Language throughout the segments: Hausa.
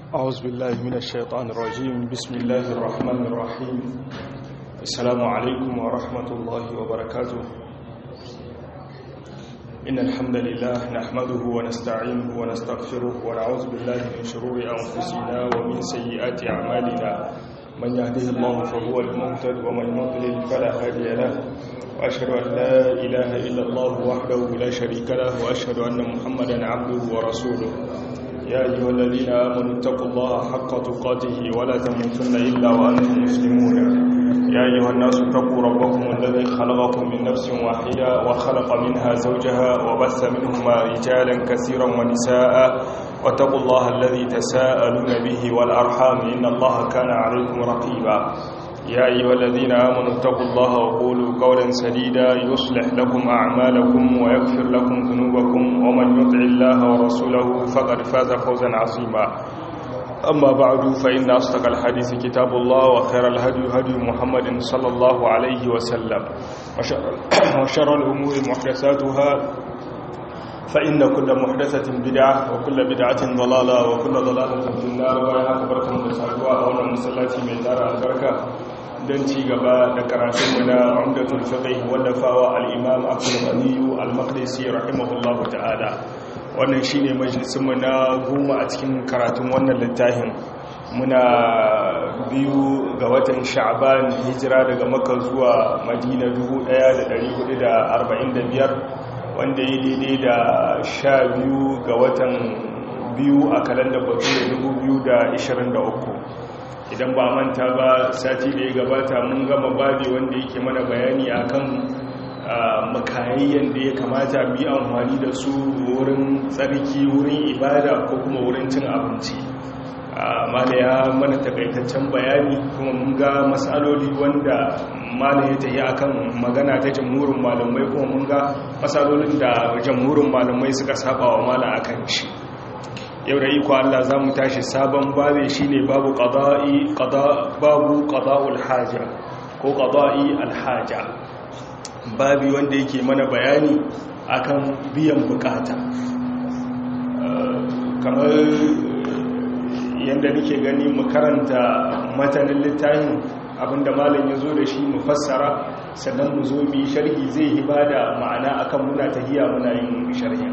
أعوذ بالله من الشيطان الرجيم بسم الله الرحمن الرحيم السلام عليكم ورحمة الله وبركاته إن الحمد لله نحمده ونستعينه ونستغفره ونعوذ بالله من شرور أنفسنا ومن سيئات أعمالنا من يهده الله فهو المهتد ومن يضلل فلا هادي له وأشهد أن لا إله إلا الله وحده لا شريك له وأشهد أن محمدا عبده ورسوله يا أيها الذين آمنوا اتقوا الله حق تقاته ولا تموتن إلا وأنتم مسلمون يا أيها الناس اتقوا ربكم الذي خلقكم من نفس واحدة وخلق منها زوجها وبث منهما رجالا كثيرا ونساء واتقوا الله الذي تساءلون به والأرحام إن الله كان عليكم رقيبا يا أيها الذين آمنوا اتقوا الله وقولوا قولا سديدا يصلح لكم أعمالكم ويغفر لكم ذنوبكم ومن يطع الله ورسوله فقد فاز فوزا عظيما أما بعد فإن أصدق الحديث كتاب الله وخير الهدي هدي محمد صلى الله عليه وسلم وشر, وشر الأمور محدثاتها فإن كل محدثة بدعة وكل بدعة ضلالة وكل ضلالة في النار ويا أكبركم بسعدوا أولا مسلاتي من دار البركة don ci gaba da karatunmu na umdatul fiqh wallafawa al-imam Abdul Ghani al-Maqdisi rahimahullahu ta'ala wannan shine majalisinmu na goma a cikin karatun wannan littafin muna biyu ga watan Sha'ban hijira daga Makka zuwa Madina 1445 wanda ya daidai da sha biyu ga watan biyu a kalandar bature 2023 idan ba manta ba sati da ya gabata mun gama babi wanda yake mana bayani akan makayayyan da ya kamata mu yi amfani da su wurin tsarki wurin ibada ko kuma wurin cin abinci mala ya mana takaitaccen bayani kuma mun ga matsaloli wanda mala ya tafi akan magana ta jamhurin malamai kuma mun ga matsalolin da jamhurin malamai suka saba wa mala akan shi yau da iko Allah za mu tashi sabon babe shi ne babu babu ƙada'ul haja ko ƙada'i alhaja babi wanda yake mana bayani akan biyan bukata kamar yadda nake gani mu karanta matanin littafin abinda malam ya zo da shi mu fassara sannan mu zo mu yi sharhi zai yi ba da ma'ana akan muna tahiya muna yin sharhin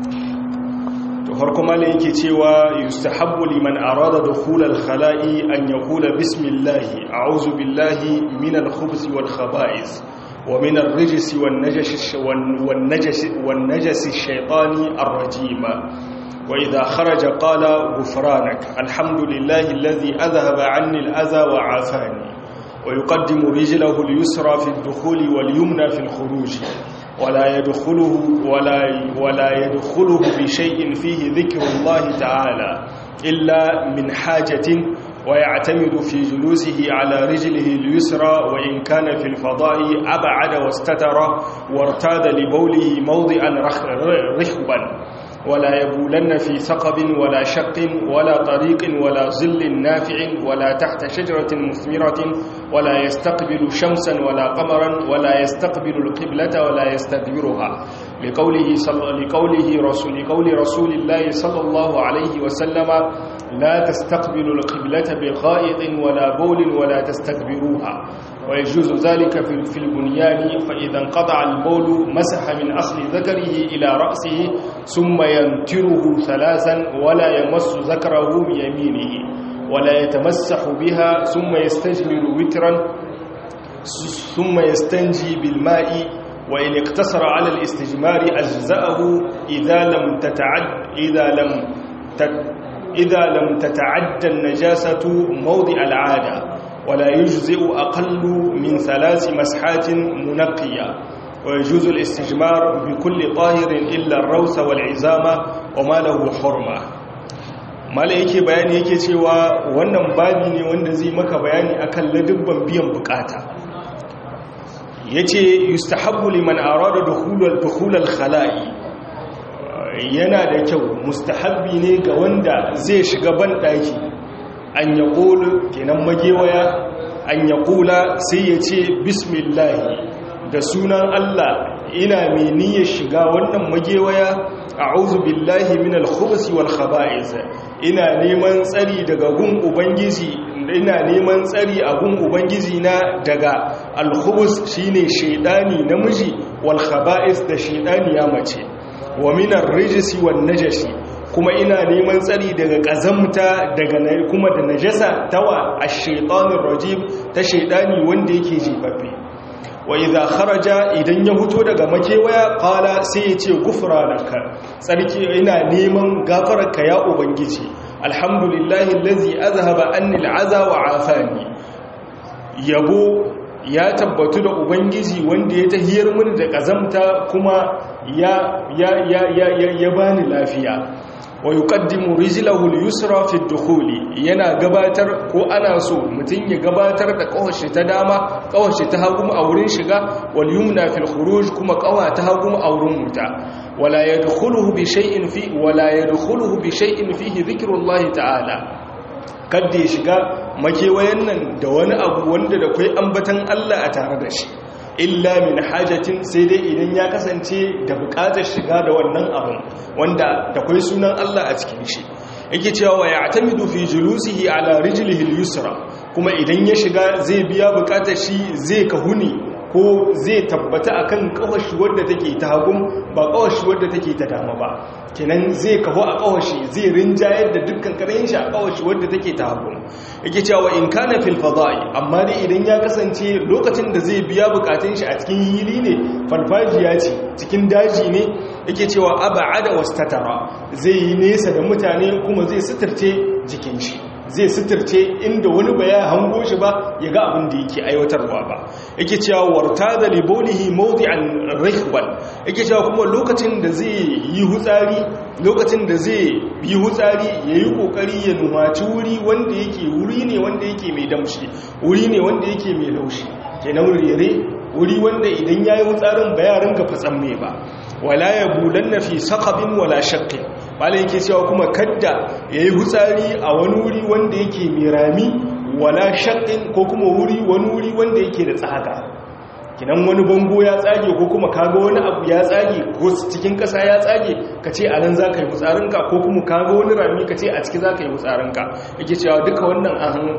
to farko malai yake cewa yustahabbu liman arada dukhul al-khala'i an yaqula bismillah a'udhu billahi min al-khubuthi wal khaba'is wa min ar-rijsi wan najashi wan najashi wan najasi ash-shaytani ar-rajim wa idha kharaja qala ghufranak alhamdulillahi alladhi adhhaba 'anni al-adha wa 'afani wa yuqaddimu rijlahu al-yusra fi ad-dukhul wal-yumna fi al-khuruj ولا يدخله ولا ولا يدخله بشيء فيه ذكر الله تعالى إلا من حاجة ويعتمد في جلوسه على رجله اليسرى وإن كان في الفضاء أبعد واستتر وارتاد لبوله موضعا رخبا ولا يبولن في ثقب ولا شق ولا طريق ولا ظل نافع ولا تحت شجرة مثمرة ولا يستقبل شمسا ولا قمرا ولا يستقبل القبلة ولا يستدبرها لقوله صلى لقوله رسول لقول رسول الله صلى الله عليه وسلم لا تستقبل القبلة بغائط ولا بول ولا تستكبروها ويجوز ذلك في البنيان فإذا انقطع البول مسح من أصل ذكره إلى رأسه ثم ينتره ثلاثا ولا يمس ذكره بيمينه ولا يتمسح بها ثم يستجمل وترا ثم يستنجي بالماء وإن اقتصر على الاستجمار أجزأه إذا لم تتعد إذا لم تت إذا لم تتعدى النجاسة موضع العادة ولا يجزئ أقل من ثلاث مسحات منقية ويجوز الاستجمار بكل طاهر إلا الروث والعزامة وما له حرمة mala yake bayani yake cewa wannan babi ne wanda zai maka bayani akan ladubban biyan bukata yace yustahabbu liman arada dukhulal dukhulal khala'i yana da kyau mustahabbi ne ga wanda zai shiga ban daki an yaqulu kenan magewaya an yaqula sai yace bismillah da sunan Allah ina mai niyyar shiga wannan magewaya a'udhu billahi minal khubuthi wal khaba'is ina neman tsari daga gun ubangiji ina neman tsari a gun ubangiji na daga al-khubus shine shedani namiji wal khaba'is da shedani ya mace wa minar rijsi wan najasi kuma ina neman tsari daga ƙazamta daga kuma da najasa tawa a shaitanin rajim ta shaidani wanda yake jefaffe wa idza kharaja idan ya fito daga makewaya qala sai ya ce gufranaka tsarki ina neman gafararka ya ubangiji alhamdulillahi allazi azhaba anni al'aza wa afani yabo ya tabbatu da ubangiji wanda ya tahiyar mini da ƙazamta kuma ya ya ya ya ya bani lafiya wa yuqaddimu rijlahu al-yusra fi ad-dukhul yana gabatar ko ana so mutun ya gabatar da kawashi ta dama kawashi ta hagu a wurin shiga wal yumna fi al-khuruj kuma kawa ta hagu a wurin muta wala yadkhuluhu bi shay'in fi wala yadkhuluhu bi shay'in fihi dhikrullahi ta'ala kadda ya shiga makewayen nan da wani abu wanda da kai ambatan Allah a tare da shi illa min hajatin sai dai idan ya kasance da bukatar shiga da wannan abin wanda da kwai sunan Allah a cikin shi yake cewa wa ya'tamidu fi julusihi ala rijlihi al-yusra kuma idan ya shiga zai biya bukatar shi zai kahuni ko zai tabbata akan kawashi wadda take ta hagun ba kawashi wadda take ta dama ba kenan zai kaho a kawashi zai rinjayar da dukkan karayin shi a kawashi wadda take ta hagun yake cewa in kana fil fada'i amma dai idan ya kasance lokacin da zai biya bukatun shi a cikin hili ne farfajiya ce cikin daji ne yake cewa aba'ada wastatara zai yi nesa da mutane kuma zai suturce jikin shi zai suturce inda wani ba ya hango shi ba ya ga abin da yake aiwatarwa ba yake cewa warta da libonihi mawdi'an rihwan yake cewa kuma lokacin da zai yi hutsari lokacin da zai yi hutsari yayi kokari ya numaci wuri wanda yake wuri ne wanda yake mai damshi wuri ne wanda yake mai laushi kenan rere wuri wanda idan yayi hutsarin ba ya ringa fatsan me ba wala yabulanna fi saqabin wala shaqqin bala yake cewa kuma kadda yayi hutsari a wani wuri wanda yake mai rami wala shaqqin ko kuma wuri wani wuri wanda yake da tsaga kinan wani bango ya tsage ko kuma kaga wani abu ya tsage ko cikin kasa ya tsage ka ce a nan za ka yi hutsarinka ko kuma kaga wani rami ka ce a ciki za ka yi hutsarinka yake cewa duka wannan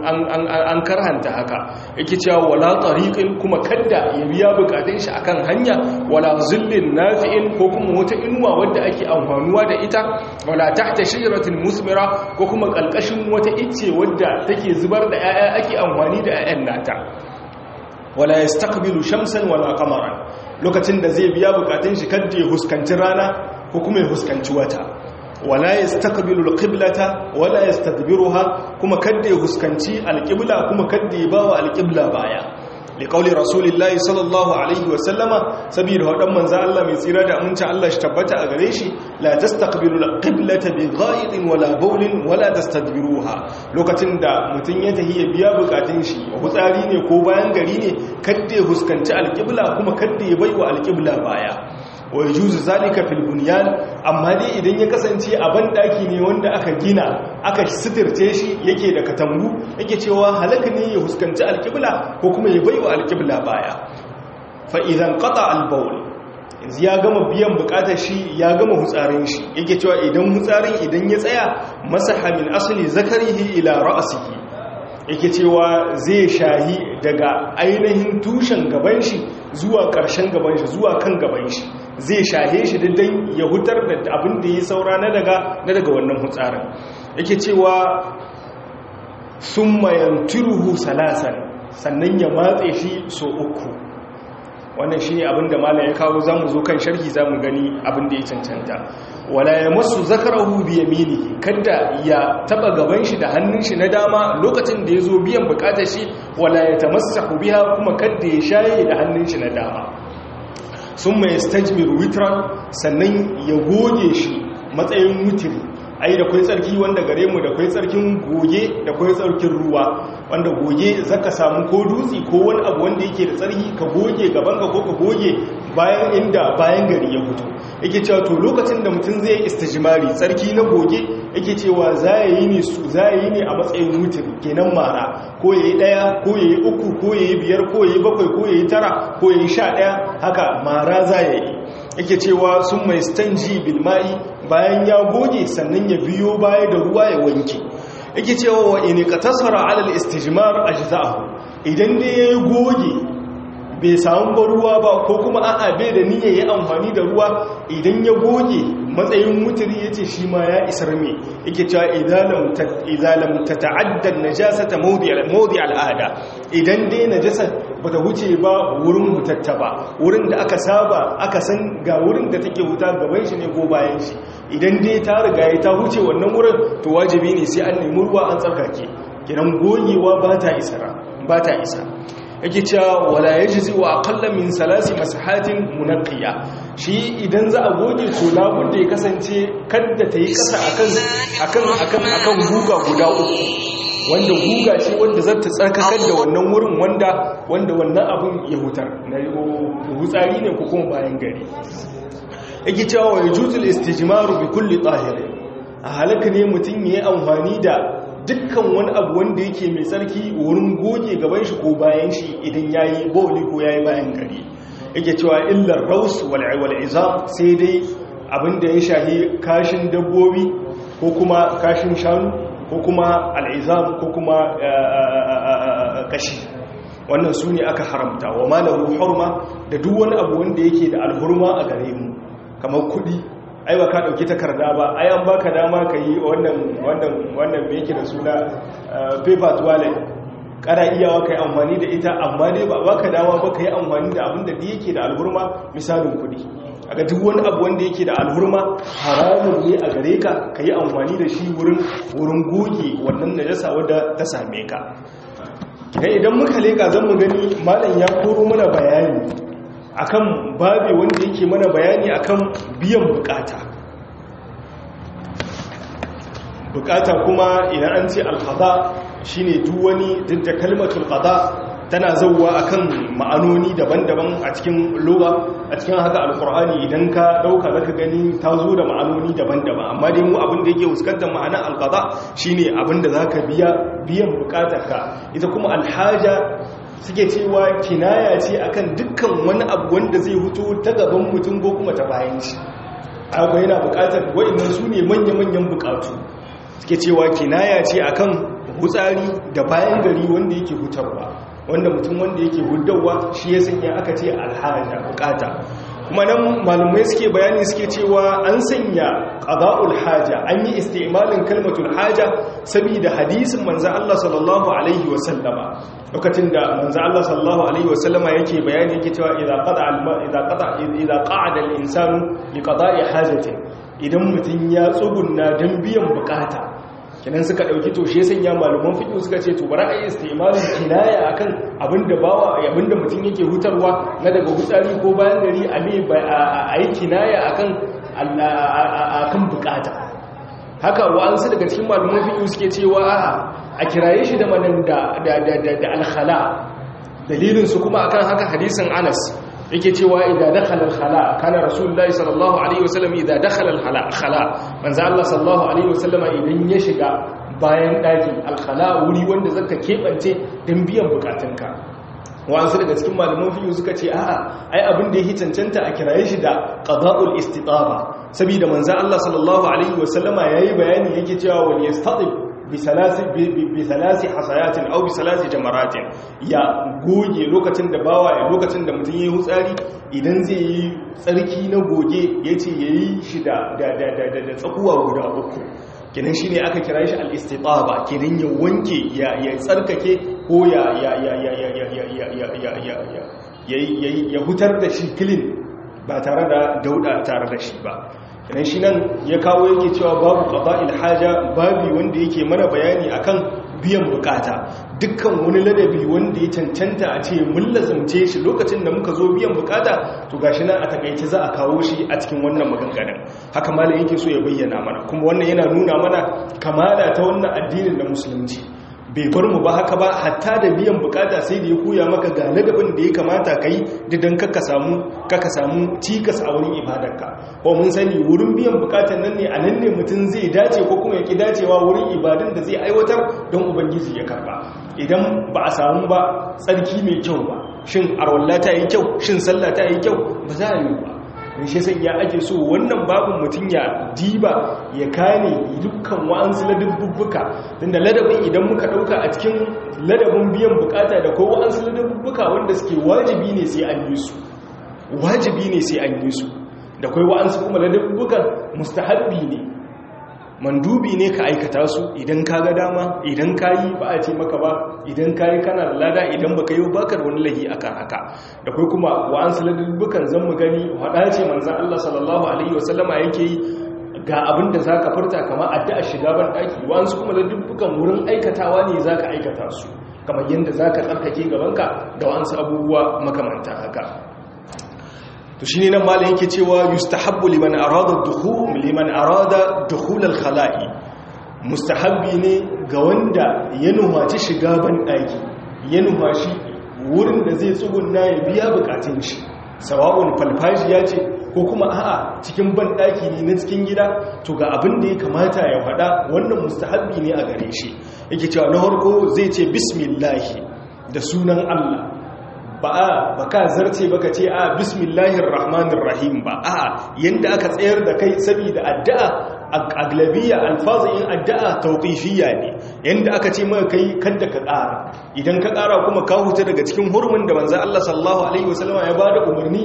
an karhanta haka yake cewa wala tariqin kuma kadda ya biya bukatun shi akan hanya wala zullin nafi'in ko kuma wata inuwa wadda ake amfanuwa da ita wala tahta shajaratin musmira ko kuma kalkashin wata icce wadda take zubar da 'ya'ya ake amfani da 'ya'yan nata wala ya stakbilu shamsan wala kamaran lokacin da zai biya bukatun shi kadda ya huskanci rana ko kuma ya huskanci wata wala ya stakbilu alqiblata wala yastadbiruha kuma kadda ya huskanci alqibla kuma kadda ya bawa alqibla baya liqauli rasulillahi sallallahu alaihi wa sallama saboda wadan manzo Allah mai tsira da aminci Allah shi tabbata a gare shi la tastaqbilu alqiblata bi gha'idin wala bawlin wala tastadbiruha lokacin da mutun ya tahi ya biya bukatun shi hutsari ne ko bayan gari ne kadda ya huskanci alqibla kuma kadda ya baiwa alqibla baya wa yajuzu zalika fil bunyan amma dai idan ya kasance a bandaki ne wanda aka gina aka sitirce shi yake da katambu yake cewa halaka ne ya huskanci alqibla ko kuma ya baiwa alqibla baya fa idan qata al-bawl yanzu ya gama biyan bukatar shi ya gama hutsarin shi yake cewa idan hutsarin idan ya tsaya masaha min asli zakarihi ila ra'sihi yake cewa zai shahi daga ainihin tushen gaban shi zuwa ƙarshen gaban shi zuwa kan gaban shi zai shahe shi dan ya hutar da abin da ya saura na daga na daga wannan hutsarin yake cewa summa yantiruhu salasan sannan ya matse shi so uku wannan shi ne abinda malam ya kawo zamu zo kan sharhi zamu gani abinda ya cancanta wala ya masu zakarahu bi yaminihi kada ya taba gaban shi da hannun shi na dama lokacin da ya zo biyan bukatar shi wala ya tamassahu biha kuma kada ya shaye da hannun shi na dama sun mai stajmir witran sannan ya goge shi matsayin wutiri ai da kwai tsarki wanda gare mu da kwai tsarkin goge da kwai tsarkin ruwa wanda goge zaka samu ko dutse ko wani abu wanda yake da tsarki ka goge gaban ka ko ka goge bayan inda bayan gari ya fito yake cewa to lokacin da mutum zai istijmari tsarki na goge yake cewa za yi ne su za yi ne a matsayin mutum kenan mara ko yayi daya ko yayi uku ko yayi biyar ko yayi bakwai ko yayi tara ko yayi sha daya haka mara za ya yi yake cewa sun mai stanji bilma'i bayan ya goge sannan ya biyo baya da ruwa ya wanke yake cewa wa in qatasara ala al-istijmar ajza'ahu idan dai ya goge bai samu ba ruwa ba ko kuma a'a bai da niyya ya amfani da ruwa idan ya goge matsayin mutiri yace shi ma ya isar me yake cewa idalam idalam tata'adda an-najasata mawdi' al-mawdi' al-ada idan dai najasa bata wuce ba wurin hutatta ba wurin da aka saba aka san ga wurin da take huta gaban shi ne ko bayan shi idan dai ta riga ta huce wannan wurin to wajibi ne sai an nemi ruwa an tsarkake kiran gogewa ba ta isara ba ta isa yake cewa wala yajzi wa aqalla min salasi masahatin munaqqiya shi idan za a goge to labudda ya kasance kadda ta yi kasa akan akan akan akan guga guda uku wanda guga ce wanda za ta tsarkakar da wannan wurin wanda wanda wannan abun ya hutar na hutsari ne ko kuma bayan gari yake cewa wa yajuzul istijmaru bi kulli tahir a halaka ne mutum yayi amfani da dukkan wani abu wanda yake mai tsarki wurin goge gaban shi ko bayan shi idan yayi bawli ko yayi bayan gari yake cewa illar raus wal wal izam sai dai abinda ya shahi kashin dabbobi ko kuma kashin shanu ko kuma al'izam ko kuma kashi wannan su ne aka haramta wa malahu hurma da duk wani abu wanda yake da alhurma a gare mu kamar kudi ai ba ka dauki takarda ba ai an baka dama ka yi wannan wannan wannan me yake da suna paper toilet kada iyawa kai amfani da ita amma dai ba baka dama ba kai amfani da abin da yake da alhurma misalin kudi aga duk wani abu wanda yake da alhurma haramun ne a gare ka ka yi amfani da shi wurin wurin goge wannan najasa wadda ta same ka idan idan muka leka zan mu gani malam ya koro mana bayani akan babe wanda yake mana bayani akan biyan bukata bukata kuma idan an ce alqada shine duk wani duk da kalmatul qada tana zauwa akan ma'anoni daban-daban a cikin lugha a cikin haka alqur'ani idan ka dauka zaka gani ta zo da ma'anoni daban-daban amma dai mu abin da yake fuskantar ma'anar alqada shine abin da zaka biya biyan bukatarka ita kuma alhaja suke cewa kinaya ce akan dukkan wani abu wanda zai huto ta gaban mutum ko kuma ta bayan shi akwai yana bukatar wa'annan su ne manya-manyan bukatu suke cewa kinaya ce akan hutsari da bayan gari wanda yake hutarwa wanda mutum wanda yake hudawa shi ya sanya aka ce alhaja bukata kuma nan malumai suke bayani suke cewa an sanya qada'ul haja an yi istimalin kalmatul haja saboda hadisin manzo Allah sallallahu alaihi wasallama lokacin da manzo Allah sallallahu alaihi wasallama yake bayani yake cewa idza qada al idza qada idza qa'ada al insanu li qada'i hajati idan mutum ya tsugunna dan biyan bukata kinan suka dauki to shi sanya malaman fiqh suka ce to bari ayi istimalin kinaya akan abinda bawa abinda mutum yake hutarwa na daga hutsari ko bayan gari a me ayi kinaya akan akan bukata haka wa'ansu daga cikin malaman fiqh suke cewa a kiraye shi da manan da da da al-khala dalilin su kuma akan haka hadisin Anas yake cewa idan dakhala al-khala kana rasulullahi sallallahu alaihi wasallam idan dakhala al-khala khala manzo Allah sallallahu alaihi wasallam idan ya shiga bayan daki al-khala wuri wanda zaka kebance dan biyan bukatunka wa'ansu daga cikin malaman fiqh suka ce a'a ai abin da yake cancanta a kiraye shi da qada'ul istitaba saboda manzo Allah sallallahu alaihi wasallama yayi bayani yake cewa wal yastatib bisalasi hasayatin au bisalasi jamaratin ya goge lokacin da bawa ya lokacin da mutum ya yi hutsari idan zai yi tsarki na goge ya ce ya yi shi da tsakuwa guda uku kinan shi ne aka kira shi al'istitaba kinan ya wanke ya tsarkake ko ya hutar da shi kilin ba tare da dauda tare da shi ba idan shi nan ya kawo yake cewa babu qada'il haja babi wanda yake mana bayani akan biyan bukata dukkan wani ladabi wanda ya cancanta a ce mun lazumce shi lokacin da muka zo biyan bukata to gashi nan a takaice za a kawo shi a cikin wannan maganganun haka malam yake so ya bayyana mana kuma wannan yana nuna mana kamala ta wannan addinin da musulunci bai bar mu ba haka ba hatta da biyan bukata sai da ya koya maka ga ladabin da ya kamata kai didan kaka samu kaka samu cikas a wurin ibadarka ko mun sani wurin biyan bukatan nan ne a nan ne mutum zai dace ko kuma ya ki dacewa wurin ibadun da zai aiwatar don ubangiji ya karba idan ba a samu ba tsarki mai kyau ba shin arwalla ta yi kyau shin sallah ta yi kyau ba za a yi ba in shi sai ya ake so wannan babin mutum ya diba ya kane dukkan wa'ansu ladabbuka tunda ladabin idan muka dauka a cikin ladabin biyan bukata da ko wa'ansu ladabbuka wanda suke wajibi ne sai an yi su wajibi ne sai an yi su da kai wa'ansu kuma ladabbukan mustahabbi ne mandubi ne ka aikata su idan ka ga dama idan ka yi ba a ce maka ba idan ka yi kana da lada idan ba ka yi bakar wani lahi a kan haka da kai kuma wa'ansu ladabbukan zan mu gani haɗa ce manzan Allah sallallahu Alaihi wasallama yake yi ga abin da za ka furta kama addu'a shiga ban ɗaki wa'ansu kuma ladabbukan wurin aikatawa ne za ka aikata su kamar yadda za ka tsarkake gabanka da wa'ansu abubuwa makamanta haka to shine nan malam yake cewa yustahabbu liman arada dukhul liman arada dukhul al-khala'i mustahabbi ne ga wanda ya nuhaci shiga ban daki ya nuhaci wurin da zai tsugunna ya biya bukatun shi sawa'un falfajiya ce ko kuma a'a cikin ban daki ne na cikin gida to ga abin da ya kamata ya faɗa wannan mustahabbi ne a gare shi yake cewa na farko zai ce bismillah da sunan Allah ba a ba ka zarce baka ce a bismillahir rahmanir rahim ba a yanda aka tsayar da kai saboda addu'a aglabiyya alfazin addu'a tawqifiyya ne yanda aka ce maka kai kada ka ƙara idan ka ƙara kuma ka huta daga cikin hurumin da manzo Allah sallallahu alaihi wasallam ya bada umarni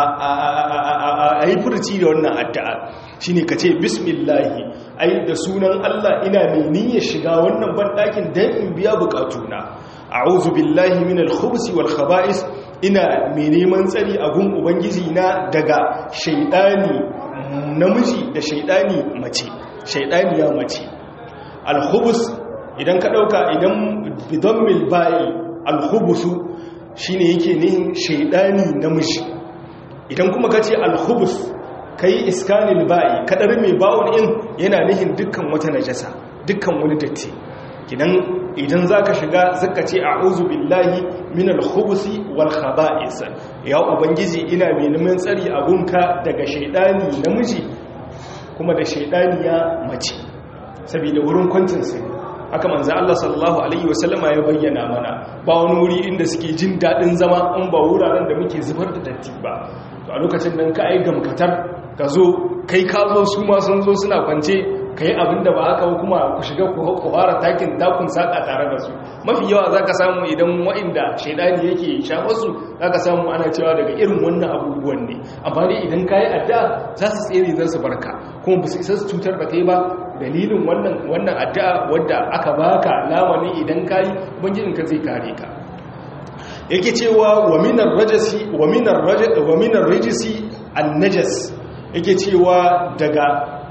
a yi furci da wannan addu'a shine ka ce bismillah ai da sunan Allah ina mai niyyar shiga wannan banɗakin dan in biya bukatuna a'udhu billahi minal khubusi wal khaba'is ina mai neman tsari a gun ubangiji na daga shaidani namiji da shaidani mace shaidani ya mace al khubus idan ka dauka idan bidammil ba'i al khubusu shine yake nihin shaidani namiji idan kuma kace al khubus kai iskanil ba'i kadar mai bawon in yana nihin dukkan wata najasa dukkan wani datti kidan idan za ka shiga zaka ce a uzu billahi minal khubusi wal khaba'is ya ubangiji ina mai neman tsari a gunka daga shaidani namiji kuma da shaidani ya mace saboda wurin kwantin sai haka manzo Allah sallallahu alaihi wasallama ya bayyana mana ba wani wuri inda suke jin dadin zama in ba wuraren da muke zubar da datti ba to a lokacin nan ka ai gamkatar ka zo kai ka zo su ma sun zo suna kwance ka yi abin da ba haka kuma ku shiga ku fara takin dakun saƙa tare da su mafi yawa za ka samu idan wa'inda shaidani yake shafarsu za ka samu ana cewa daga irin wannan abubuwan ne amma dai idan ka yi addu'a za su tsere za su barka kuma ba su isa su cutar da kai ba dalilin wannan addu'a wadda aka baka lamani idan ka yi ubangijinka zai kare ka yake cewa wa minar rajasi wa minar wa minar rajisi an-najas yake cewa daga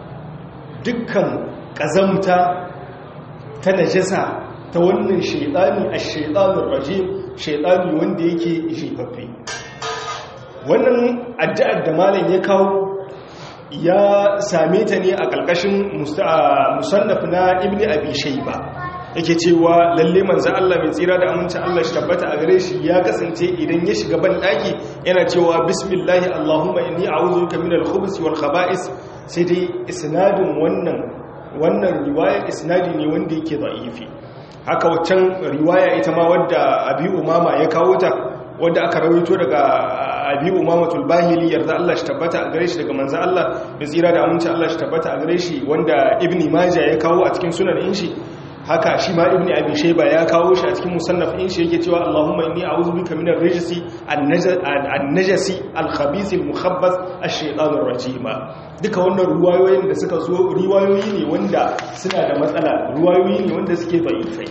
dukkan ƙazamta ta najasa ta wannan shaidani a shaidanin rajim shaidani wanda yake jefaffe wannan addu'ar da malam ya kawo ya same ta ne a ƙarƙashin musannaf na ibn abi shaiba yake cewa lalle manzo Allah mai tsira da amincin Allah shi tabbata a gare shi ya kasance idan ya shiga ban daki yana cewa bismillah allahumma inni a'udhu bika minal khubuthi wal khaba'is sai dai isnadin wannan wannan riwayar isnadi ne wanda yake da'ifi haka waccan riwaya ita ma wadda abi umama ya kawo ta wadda aka rawaito daga abi umamatul bahili yarda Allah shi tabbata a gare shi daga manzo Allah da tsira da aminci Allah shi tabbata a gare shi wanda ibni majah ya kawo a cikin sunan in shi haka shi ma ibni abi shayba ya kawo shi a cikin musannaf in shi yake cewa Allahumma inni a'udhu bika min ar-rijsi an-najasi al-khabith al-mukhabbath ash-shaytan ar-rajim duka wannan ruwayoyin da suka zo riwayoyi ne wanda suna da matsala ruwayoyi ne wanda suke da'ifai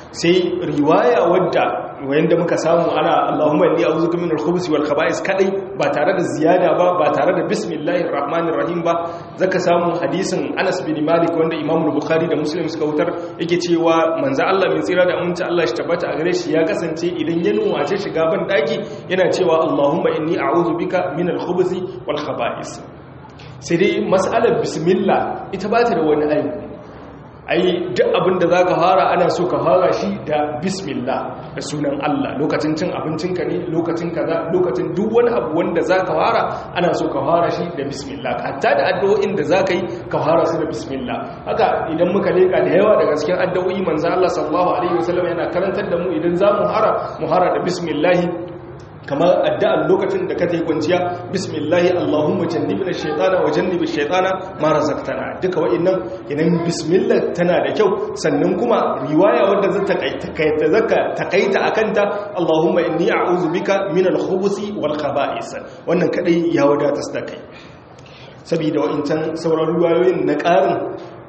sai riwaya wadda wayanda muka samu ana Allahumma inni a'udhuka minal khubuthi wal khaba'is kadai ba tare da ziyada ba ba tare da bismillahir rahmanir rahim ba zaka samu hadisin Anas bin Malik wanda Imam Bukhari da Muslim suka wutar yake cewa manzo Allah min tsira da aminci Allah shi tabbata a gare shi ya kasance idan ya nuwace shiga ban daki yana cewa Allahumma inni a'udhu bika minal khubuthi wal khaba'is sai dai mas'alar bismillah ita ba ta da wani aibu ai duk abin da za ka fara ana so ka fara shi da bismillah da sunan Allah lokacin cin abincinka ne lokacin kaza lokacin duk wani abu wanda za ka fara ana so ka fara shi da bismillah hatta da addu'o'in da za ka yi ka fara su da bismillah haka idan muka leka da yawa daga cikin addu'o'i manzo Allah sallallahu alaihi wasallam yana karantar da mu idan za mu hara mu hara da bismillah kamar addu'ar lokacin da ka ta yi kwanciya bismillahi allahumma jannibna shaytana wa jannibi shaytana ma razaqtana duka wa'annan idan bismillah tana da kyau sannan kuma riwaya wadda zata takaita zaka takaita akanta allahumma inni a'udhu bika min al-khubuthi wal khaba'is wannan kadai ya wadata da kai saboda wa'incan sauran riwayoyin na ƙarin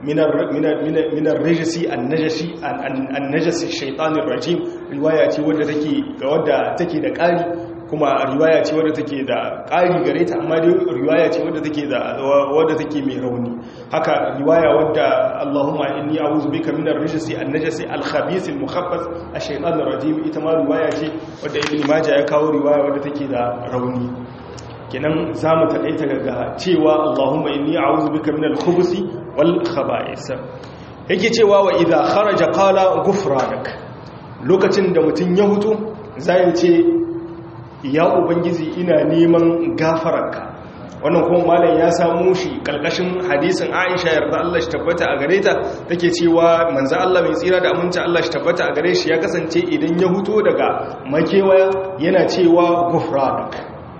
من الرجس النجسي النجس الشيطان الرجيم روايه ce wadda take wadda take da ƙari kuma riwaya ce wadda take da ƙari gare ta amma dai riwaya ce wadda take da wadda take mai rauni haka riwaya wadda Allahumma inni a'udhu bika min ar-rijsi an-najasi al-khabith al-mukhabbas ash-shaytan ar-rajim ita ma riwaya ce wadda Ibn Majah ya kawo riwaya wadda take da rauni kenan za mu taɗaita daga cewa Allahumma inni a'udhu bika minal khubuthi wal khaba'is yake cewa wa idha kharaja qala ghufranak lokacin da mutun ya hutu zai ce ya ubangiji ina neman gafararka wannan kuma malam ya samu shi kalkashin hadisin Aisha yarda Allah shi tabbata a gare ta take cewa manzo Allah mai tsira da aminci Allah shi tabbata a gare shi ya kasance idan ya huto daga makewaya yana cewa ghufranak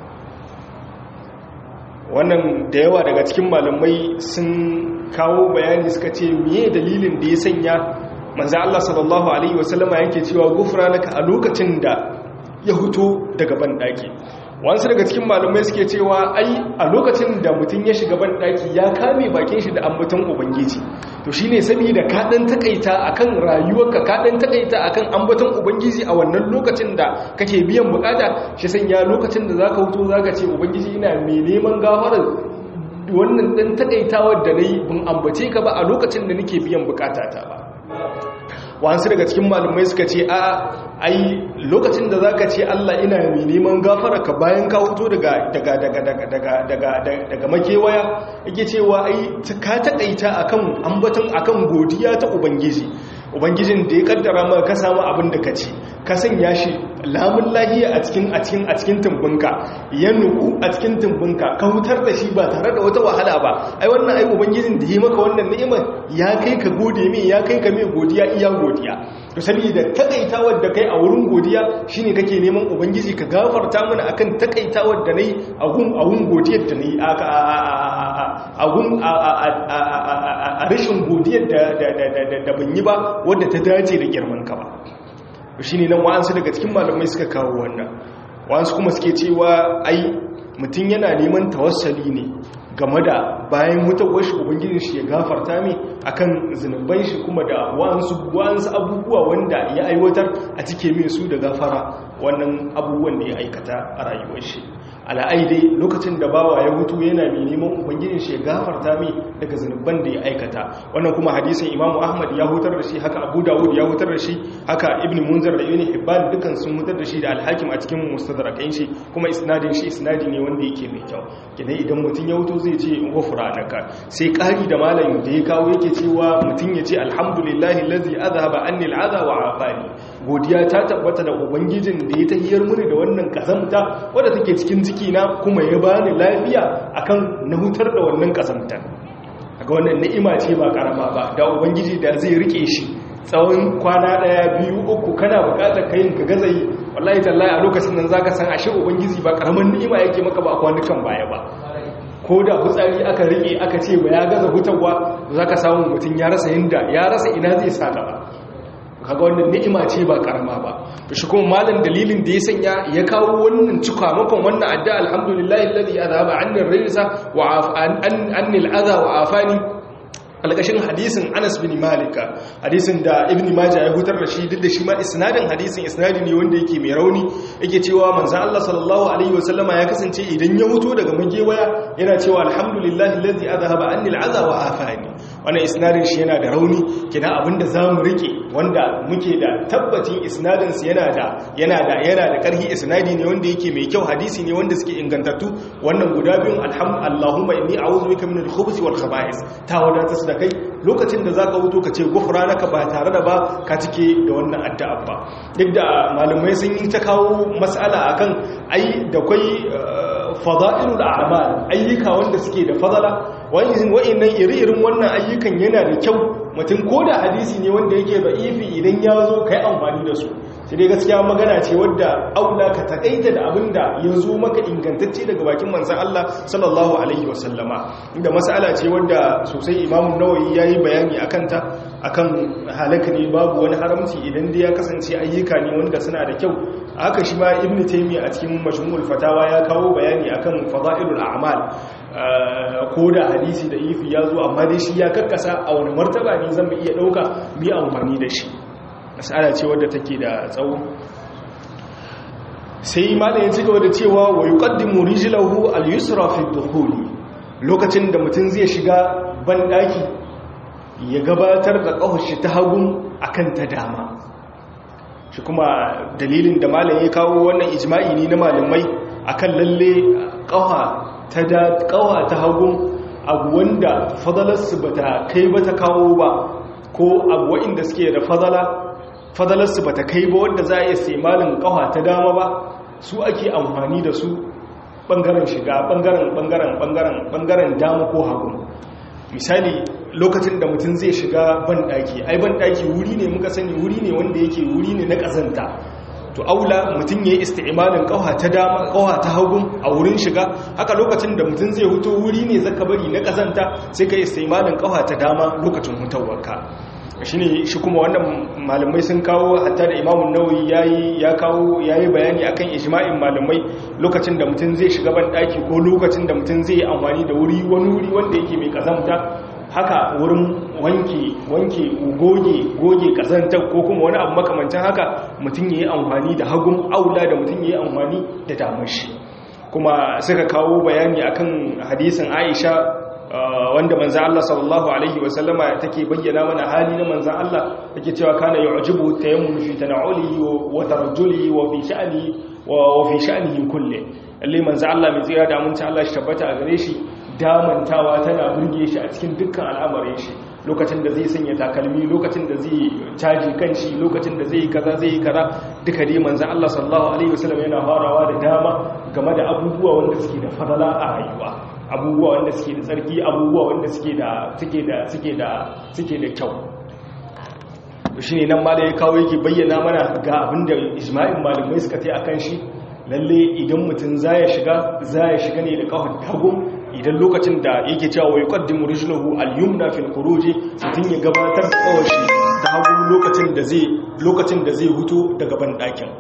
wannan da yawa daga cikin malamai sun kawo bayani suka ce miye dalilin da ya sanya manzo Allah sallallahu alaihi wasallama yake cewa gufranaka a lokacin da ya huto daga bandaki wasu daga cikin malamai suke cewa ai a lokacin da mutum ya shiga bandaki ya kame bakin shi da ambaton ubangiji to shine saboda ka dan takaita akan rayuwarka ka dan takaita akan ambaton ubangiji a wannan lokacin da kake biyan bukata shi sanya lokacin da zaka huto zaka ce ubangiji ina mai neman gafarar wannan dan takaitawar da nayi bin ambace ka ba a lokacin da nake biyan bukatata ba wasu daga cikin malumai suka ce a ai lokacin da zaka ce Allah ina mai neman gafara ka bayan ka huto daga daga daga daga daga daga daga makewaya yake cewa ai ka takaita akan ambaton akan godiya ta ubangiji ubangijin da ya kaddara maka ka samu abin da ka ci ka sanya shi lamun lahiya a cikin a cikin a cikin tumbinka ya nuku a cikin tumbinka ka hutar da shi ba tare da wata wahala ba ai wannan ai ubangijin da ya maka wannan ni'imar ya kai ka gode mai ya kai ka mai godiya iya godiya to saboda takaitawar da kai a wurin godiya shine kake neman ubangiji ka gafarta mana akan takaitawar da nayi a gun a gun godiyar da nayi a gun a rashin godiyar da da ban yi ba wadda ta dace da girman ka ba shine nan wa'ansu daga cikin malamai suka kawo wannan wa'ansu kuma suke cewa ai mutum yana neman tawassali ne game da bayan mutawar shi ubangijin shi ya gafarta mai akan zunuban shi kuma da wa'ansu wa'ansu abubuwa wanda ya aiwatar a cike mai su da gafara wannan abubuwan da ya aikata a rayuwar shi ala'aidai lokacin da bawa ya hutu yana mai neman ubangijin shi ya gafarta mai daga zunuban da ya aikata wannan kuma hadisin imamu ahmad ya hutar da shi haka abu dawud ya hutar da shi haka ibn munzar da ibn hibban dukan sun hutar da shi da alhakim a cikin mustadrakain shi kuma isnadin shi isnadi ne wanda yake mai kyau kidan idan mutum ya hutu zai ce ghufranaka sai kari da malamin da ya kawo yake cewa mutum ya ce alhamdulillahi allazi azhaba anni al'adha wa afani godiya ta tabbata da ubangijin da ya tahiyar muni da wannan kazamta wadda take cikin cikina kuma ya bani lafiya akan na hutar da wannan kazamta ga wannan ni'ima ce ba karama ba da ubangiji da zai rike shi tsawon kwana daya biyu uku kana bukatar kayin ka gazayi wallahi tallahi a lokacin nan zaka san ashe ubangiji ba karaman ni'ima yake maka ba kwanukan baya ba ko da fitsari aka rike aka ce ba ya gaza hutarwa zaka samu mutum ya rasa yinda ya rasa ina zai sa gaba kaga wannan ni'ima ce ba karama ba to shi kuma malam dalilin da ya sanya ya kawo wannan cikamakon wannan adda alhamdulillahi alladhi azhaba anni ar-rijsa wa anni al-adha wa afani alƙashin hadisin Anas bin Malika hadisin da Ibn Majah ya hutar da shi duk da shi ma isnadin hadisin isnadi ne wanda yake mai rauni yake cewa manzon Allah sallallahu alaihi wasallama ya kasance idan ya huto daga magewaya yana cewa alhamdulillahi allazi adhaba anni al'adha wa afani wannan isnadin shi yana da rauni kina abinda zamu rike wanda muke da tabbacin isnadin su yana da yana da yana da karhi isnadi ne wanda yake mai kyau hadisi ne wanda suke ingantattu wannan guda biyun alhamdu Allahumma inni a'udhu bika min al-khubuthi wal khaba'is ta wadata da kai lokacin da zaka wuto ka ce gufranaka ba tare da ba ka cike da wannan addu'a ba duk da malamai sun yi ta kawo mas'ala akan ai da kai fada'ilul a'mal ayyuka wanda suke da fadala wa'annan iri-irin wannan ayyukan yana da kyau mutum ko da hadisi ne wanda yake da ifi idan ya zo kai amfani da su sai dai gaskiya magana ce wadda aula ka takaita da abin da ya zo maka ingantacce daga bakin manzan Allah sallallahu alaihi wasallama inda mas'ala ce wadda sosai imamun nawayi ya yi bayani a kanta akan halaka ne babu wani haramci idan dai ya kasance ayyuka ne wanda suna da kyau haka shi ma ibnu taymiya a cikin majmu'ul fatawa ya kawo bayani akan fadailul a'mal ko da hadisi da ifi ya zo amma dai shi ya karkasa a wani martaba ne zan iya dauka mi amfani da shi mas'ala ce wadda take da tsawo sai malam ya ci gaba da cewa wa yuqaddimu rijlahu al-yusra fi ad-dukhul lokacin da mutum zai shiga ban daki ya gabatar da kafashi ta hagun akan ta dama shi kuma dalilin da malam ya kawo wannan ijma'i ne na malamai akan lalle kafa ta da kawa ta hagun abu wanda fadalarsu bata kai ba ta kawo ba ko abu wa'inda suke da fadala fadalarsu ba ta kai ba wanda za a iya saimalin kawa ta dama ba su ake amfani da su ɓangaren shiga ɓangaren ɓangaren ɓangaren ɓangaren dama ko hagu misali lokacin da mutum zai shiga banɗaki ai banɗaki wuri ne muka sani wuri ne wanda yake wuri ne na ƙazanta to aula mutum ya yi isti'imalin ƙawa ta dama ƙawa ta hagu a wurin shiga haka lokacin da mutum zai huto wuri ne zaka bari na ƙazanta sai ka yi isti'imalin ƙawa ta dama lokacin hutawarka shi ne shi kuma wannan malamai sun kawo hatta da imamun nauyi ya kawo ya yi bayani akan ijma'in malamai lokacin da mutum zai shiga ban ɗaki ko lokacin da mutum zai yi amfani da wuri wani wuri wanda yake mai kazamta haka wurin wanke wanke goge goge kazantar ko kuma wani abu makamancin haka mutum ya yi amfani da hagun aula da mutum ya yi amfani da damashi kuma suka kawo bayani akan hadisin aisha wanda manzan Allah sallallahu Alaihi wasallama take bayyana mana hali na manzan Allah take cewa kana yi ujibu ta yammu fi tana'uli wa tarjuli wa fi sha'ani wa fi sha'anihi kulle lalle manzan Allah mai tsira da aminci Allah shi tabbata a gare shi damantawa tana burge shi a cikin dukkan al'amarin shi lokacin da zai sanya takalmi lokacin da zai caji kanshi lokacin da zai kaza zai kaza duka dai manzan Allah sallallahu alaihi wasallam yana farawa da dama game da abubuwa wanda suke da fadala a rayuwa abubuwa wanda suke da tsarki abubuwa wanda suke da suke da suke da suke da kyau shi ne nan ma da ya kawo yake bayyana mana ga abinda ijma'in malamai suka tai akan shi lalle idan mutum zaya shiga zaya shiga ne da kafar hagu idan lokacin da yake cewa wa yuqaddimu rijluhu al-yumna fil khuruj mutum ya gabatar da kawashi da hagu lokacin da zai lokacin da zai huto daga ban dakin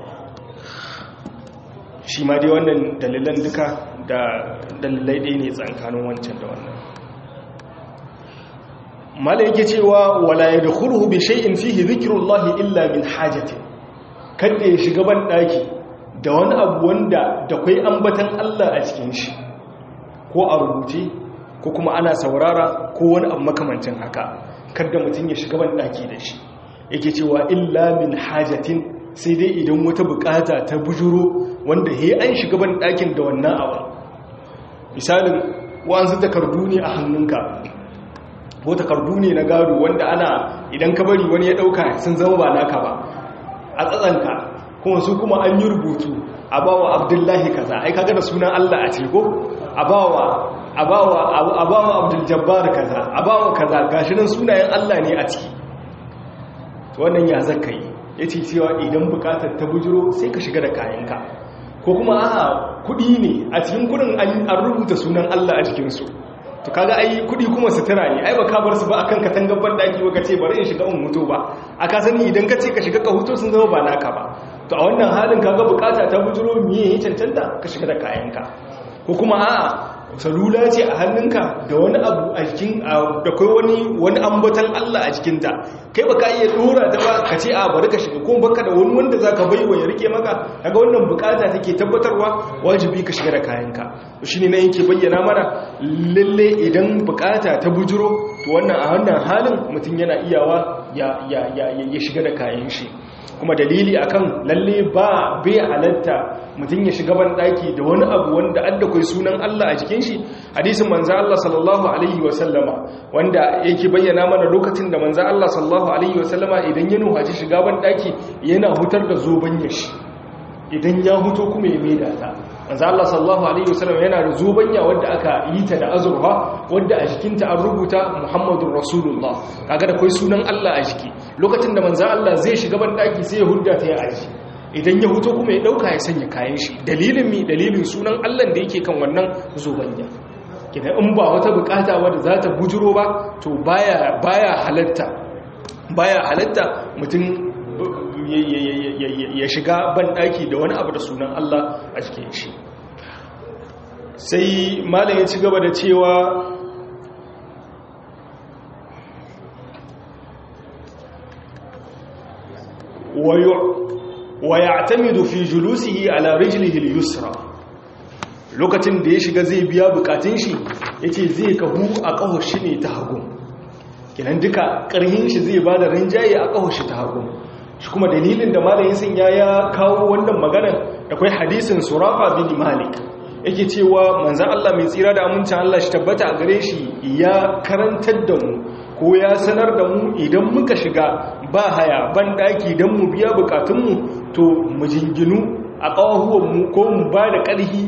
shi ma dai wannan dalilan duka da dalilai ɗaya ne tsankanin wancan da wannan mala yake cewa wala ya da kurhu bi shay'in fihi zikrullahi illa min hajati kada ya shiga ban daki da wani abu wanda da kai ambatan Allah a cikin shi ko a rubuce ko kuma ana saurara ko wani abu makamancin haka kada mutum ya shiga ban daki da shi yake cewa illa min hajatin sai dai idan wata bukata ta bujuro wanda he an shiga ban dakin da wannan abu misalin wa'ansu takardu ne a hannunka ko takardu ne na gado wanda ana idan ka bari wani ya dauka sun zama ba naka ba a tsatsanka kuma su kuma an yi rubutu a bawa abdullahi kaza ai kaga da sunan Allah a ciko a bawa a bawa a bawa abdul jabbar kaza a bawa kaza gashi nan sunayen Allah ne a ciki wannan ya zaka yi yace cewa idan bukatar ta bujiro sai ka shiga da kayanka ko kuma a kudi ne a cikin kudin an rubuta sunan Allah a jikinsu to kaga ai kudi kuma sutura ne ai baka bar su ba akan katangar bandaki ba kace bari in shiga in mutu ba aka sani idan ka ce ka shiga ka huto sun zama ba naka ba to a wannan halin kaga bukata ta bujuro miye ya cancanta ka shiga da kayanka ko kuma a salula ce a hannunka da wani abu a jikin da kai wani wani ambatan Allah a jikinta kai baka iya dora ta ba ka ce a bari ka shiga ko baka da wani wanda zaka baiwa ya rike maka kaga wannan bukata take tabbatarwa wajibi ka shiga da kayanka shine ne yake bayyana mana lalle idan bukata ta bujuro to wannan a wannan halin mutum yana iyawa ya ya ya ya shiga da kayan shi kuma dalili akan lalle ba bai halatta mutum ya shiga ban daki da wani abu wanda adda kai sunan Allah a jikin shi hadisin manzo Allah sallallahu alaihi wa sallama wanda yake bayyana mana lokacin da manzo Allah sallallahu alaihi wa sallama idan ya nuhaci shiga ban daki yana hutar da zoban shi idan ya huto kuma ya maida ta manzo Allah sallallahu alaihi wa sallama yana da zobanya wanda aka yi ta da azurfa wanda a jikinta an rubuta Muhammadur Rasulullah kaga da kai sunan Allah a jiki lokacin da manzo Allah zai shiga ban daki sai ya hudda ta ya aji idan ya huto kuma ya dauka ya sanya kayan shi dalilin mi dalilin sunan Allah da yake kan wannan zobanya kidan in ba wata bukata wadda za ta bujuro ba to baya baya halatta baya halatta mutum ya shiga ban daki da wani abu da sunan Allah a cikin shi sai malam ya ci gaba da cewa wa ya'tamidu fi julusihi ala rijlihi al-yusra lokacin da ya shiga zai biya bukatun shi yace zai kahu a kahon shi ne ta hagu kenan duka karhin shi zai bada rinjaye a kahon shi ta hagu shi kuma dalilin da malamin sun ya ya kawo wannan maganar da kai hadisin surafa bin malik yake cewa manzon Allah mai tsira da amincin Allah shi tabbata a gare shi ya karantar da mu ko ya sanar da mu idan muka shiga ba haya ban daki don mu biya bukatunmu to mu jinginu a ƙawahuwanmu ko mu ba da ƙarhi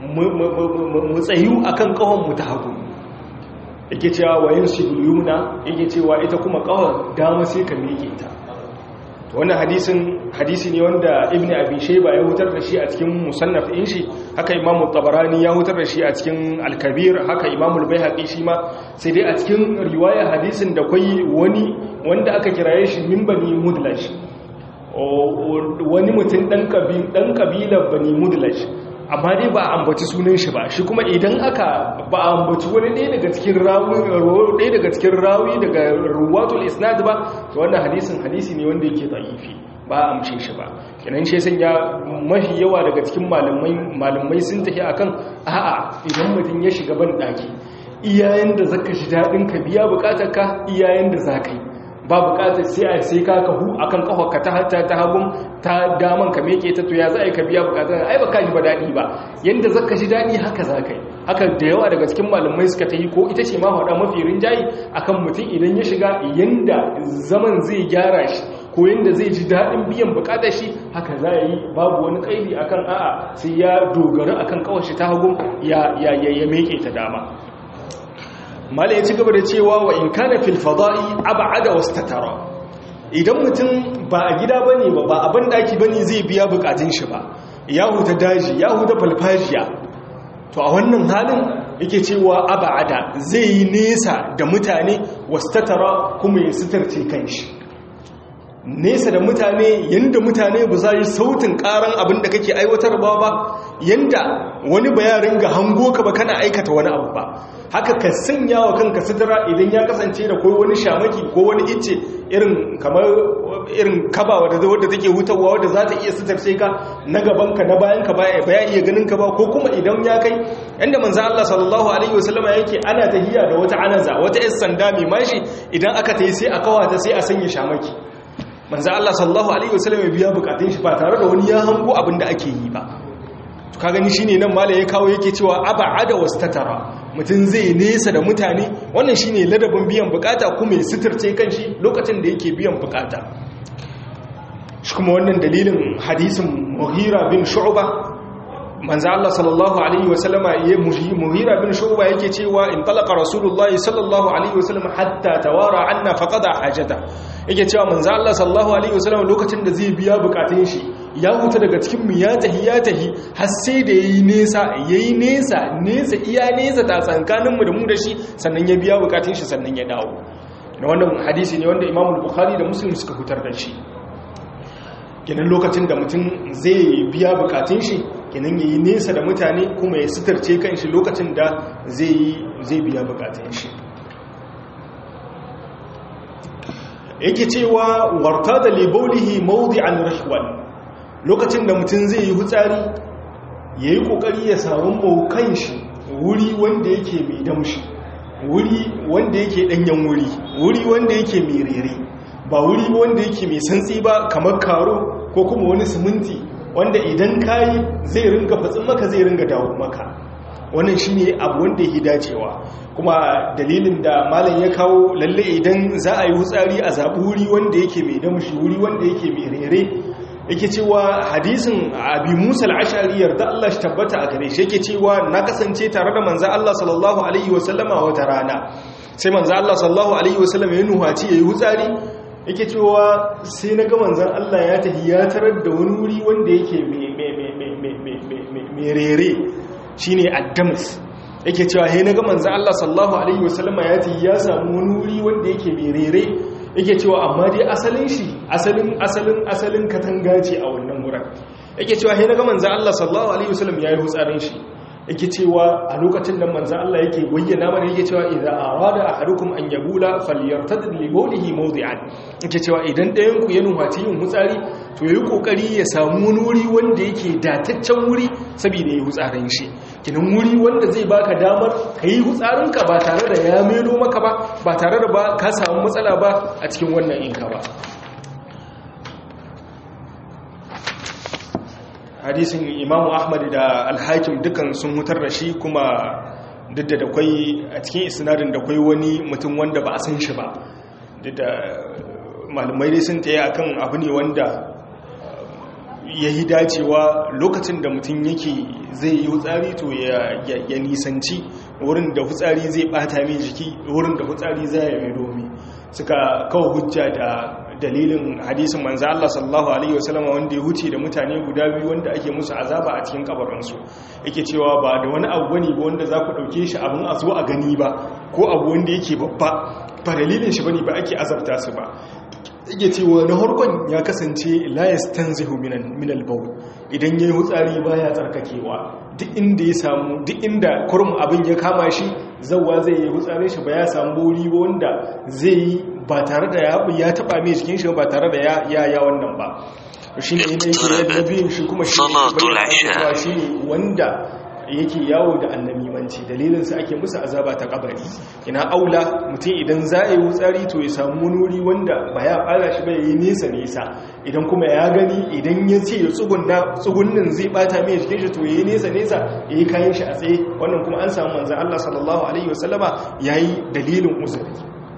mu tsayu a kan ƙawonmu ta hagu yake cewa wayan shiguliyuna yake cewa ita kuma ƙawar dama sai ka meke ta wannan hadisin hadisi ne wanda ibn abi shayba ya hutar da shi a cikin musannaf din shi haka imamu tabarani ya hutar da shi a cikin al-kabir haka imamu al-baihaqi shi ma sai dai a cikin riwaya hadisin da kai wani wanda aka kiraye shi min bani mudlash wani mutum dan kabil dan kabilar bani mudlash amma dai ba ambaci sunan shi ba shi kuma idan aka ba ambaci wani ɗaya daga cikin rawi ɗaya daga cikin rawi daga ruwatul isnad ba to wannan hadisin hadisi ne wanda yake da'ifi ba a amshe shi ba kenan shi sun ya mafi yawa daga cikin malamai malamai sun tafi akan a'a idan mutum ya shiga ban daki iyayen da zaka shi dadin ka biya bukatar ka iyayen da zaka yi ba bukatar sai a sai ka kahu akan kafarka ta hatta ta hagun ta daman ka meke ta to ya za a yi ka biya bukatar ai baka ji ba dadi ba yanda zaka ji dadi haka za ka yi haka da yawa daga cikin malamai suka ta yi ko ita ce ma faɗa mafi rinjayi akan mutum idan ya shiga yanda zaman zai gyara shi ko yanda zai ji daɗin biyan bukatar shi haka za a yi babu wani ƙaidi akan a'a sai ya dogara akan kawar shi ta hagun ya ya ya meke ta dama mala ya ci gaba da cewa wa in kana fil fada'i ab'ada wastatara idan mutum ba a gida bane ba ba abin daki bane zai biya bukatun shi ba ya huta daji ya huta falfajiya to a wannan halin yake cewa ab'ada zai yi nesa da mutane wastatara kuma ya sitarce kanshi nesa da mutane yanda mutane ba za yi sautin karan abin da kake aiwatarwa ba yanda wani bayarin ga hango ka ba kana aikata wani abu ba haka ka sanya wa kanka sutura idan ya kasance da ko wani shamaki ko wani icce irin kamar irin kaba wadda wadda take hutawa wadda za ta iya sutarce ka na gaban ka na bayan ka baya baya iya ganin ka ba ko kuma idan ya kai yanda manzo Allah sallallahu alaihi wasallama yake ana tahiya da wata anaza wata yar sanda mai mashi idan aka tayi sai a kawata sai a sanya shamaki manzo Allah sallallahu alaihi wasallam ya biya bukatun shi ba tare da wani ya hango abin da ake yi ba to ka gani shine nan mala ya kawo yake cewa aba'ada wastatara mutum zai nesa da mutane wannan shine ladabin biyan bukata kuma ya sitirce kanshi lokacin da yake biyan bukata shi kuma wannan dalilin hadisin Mughira bin Shu'ba manzo Allah sallallahu alaihi wasallama ya Mughira bin Shu'ba yake cewa in talaqa Rasulullahi sallallahu alaihi wasallam hatta tawara anna faqada hajata yake cewa manzo Allah sallallahu alaihi wasallam lokacin da zai biya bukatun shi ya huta daga cikin mu ya tahi ya tahi har sai da yayi nesa yayi nesa nesa iya nesa ta tsankanin mu da mu da shi sannan ya biya bukatun shi sannan ya dawo da wannan hadisi ne wanda Imam Bukhari da Muslim suka hutar da shi kenan lokacin da mutum zai biya bukatun shi kinan yayi nesa da mutane kuma ya sitarce kanshi lokacin da zai zai biya bukatun shi yake cewa warta da libaulihi mawdi'an rahwan lokacin da mutum zai yi hutsari yayi kokari ya samu maukan shi wuri wanda yake mai damshi wuri wanda yake danyen wuri wuri wanda yake mai rere ba wuri wanda yake mai santsi ba kamar karo ko kuma wani siminti wanda idan kayi zai ringa fatsin maka zai ringa dawo maka wannan shine abu wanda yake dacewa kuma dalilin da malam ya kawo lalle idan za a yi hutsari a zaɓi wuri wanda yake mai damshi wuri wanda yake mai rere yake cewa hadisin abi musa al'ashari yarda Allah shi tabbata a gare shi yake cewa na kasance tare da manzo Allah sallallahu alaihi wasallama wata rana sai manzo Allah sallallahu alaihi wasallama ya nuhaci yayi hutsari yake cewa sai na ga manzon Allah ya tafi ya tarar da wani wuri wanda yake mai rere shine addamus yake cewa he na ga manzon Allah sallallahu alaihi wasallama ya tafi ya samu wani wuri wanda yake mai rere yake cewa amma dai asalin shi asalin asalin asalin katanga ce a wannan wurin yake cewa he naga manzo Allah sallallahu alaihi wasallam yayi hutsarin shi yake cewa a lokacin da manzo Allah yake bayyana mana yake cewa idza arada ahadukum an yabula falyartad li bawlihi mawdi'an yake cewa idan ɗayan ku ya nuhaci yin hutsari to yayi kokari ya samu wani wuri wanda yake dataccen wuri saboda yayi hutsarin shi kinan wuri wanda zai baka damar kai hutsarin ka ba tare da ya melo maka ba ba tare da ba ka samu matsala ba a cikin wannan inka ba hadisin imamu ahmad da alhakim dukan sun hutar da shi kuma duk da kwai a cikin isnadin da kwai wani mutum wanda ba a san shi ba duk da malamai dai sun taya akan abu ne wanda ya yi dacewa lokacin da mutum yake zai yi hutsari to ya nisanci wurin da hutsari zai bata mai jiki wurin da hutsari zai yi domi suka kawo hujja da dalilin hadisin manzo Allah sallallahu alaihi wasallam wanda ya huce da mutane guda biyu wanda ake musu azaba a cikin kabarinsu yake cewa ba da wani abu bane ba wanda za ku dauke shi abin a zo a gani ba ko abu wanda yake babba ba dalilin shi bane ba ake azabta su ba yake cewa na harkon ya kasance la yastanzihu minan minal bawl idan yayi hutsari baya tsarkakewa duk inda ya samu duk inda kurum abin ya kama shi zawwa zai yi hutsarin shi ba ya samu bori ba wanda zai yi ba tare da ya taba mai jikin shi ba tare da ya ya wannan ba shi ne yake na biyun shi kuma shi ne shi ne wanda yake yawo da annamimanci dalilinsa ake musu azaba ta kabari ina aula mutum idan za a yi wutsari to ya samu wani wanda ba ya fara shi ba ya yi nesa nesa idan kuma ya gani idan ya ce ya tsugunna tsugunnin zai bata mai jikin shi to ya yi nesa nesa ya yi kayan shi a tsaye wannan kuma an samu manzan Allah sallallahu alaihi wasallama ya yi dalilin uzuri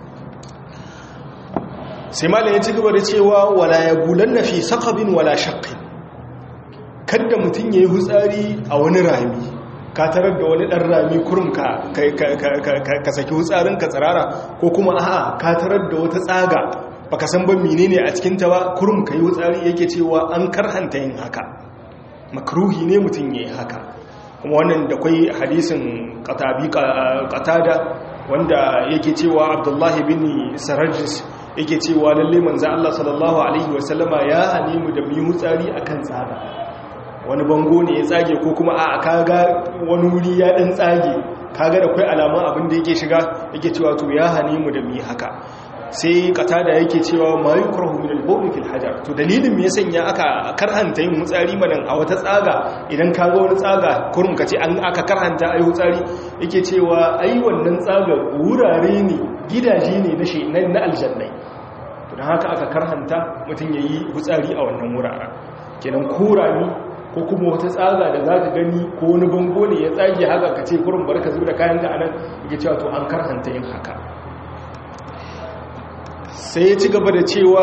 sai malam ya ci gaba da cewa wala ya bulan na fi sakabin wala shakkin kadda mutum ya yi hutsari a wani rami ka tarar da wani ɗan rami kurum ka saki hutsarin ka tsirara ko kuma a'a ka tarar da wata tsaga baka san ban menene a cikinta ba kurum ka yi hutsari yake cewa an karhanta yin haka makruhi ne mutum ya yi haka kuma wannan da kwai hadisin qatada wanda yake cewa abdullahi bin sarajis yake cewa lalle manzo Allah sallallahu alaihi wasallama ya hane mu da mu yi hutsari akan tsaga wani bango ne ya tsage ko kuma a kaga wani wuri ya dan tsage kaga da kai alaman abin da yake shiga yake cewa to ya hane mu da mu yi haka sai katada yake cewa ma yukrahu min al-bawl fil hajar to dalilin me yasan ya aka karhanta yin mutsari manan a wata tsaga idan kaga wani tsaga kurum kace an aka karhanta ayi mutsari yake cewa ai wannan tsaga wurare ne gidaje ne na shi na aljannai to dan haka aka karhanta mutun yayi mutsari a wannan wuraren kenan kurami ko kuma wata tsaga da za ka gani ko wani bango ne ya tsage haka ka ce kurin barka zuwa da kayan ka anan yake cewa to an karhanta yin haka sai ya ci gaba da cewa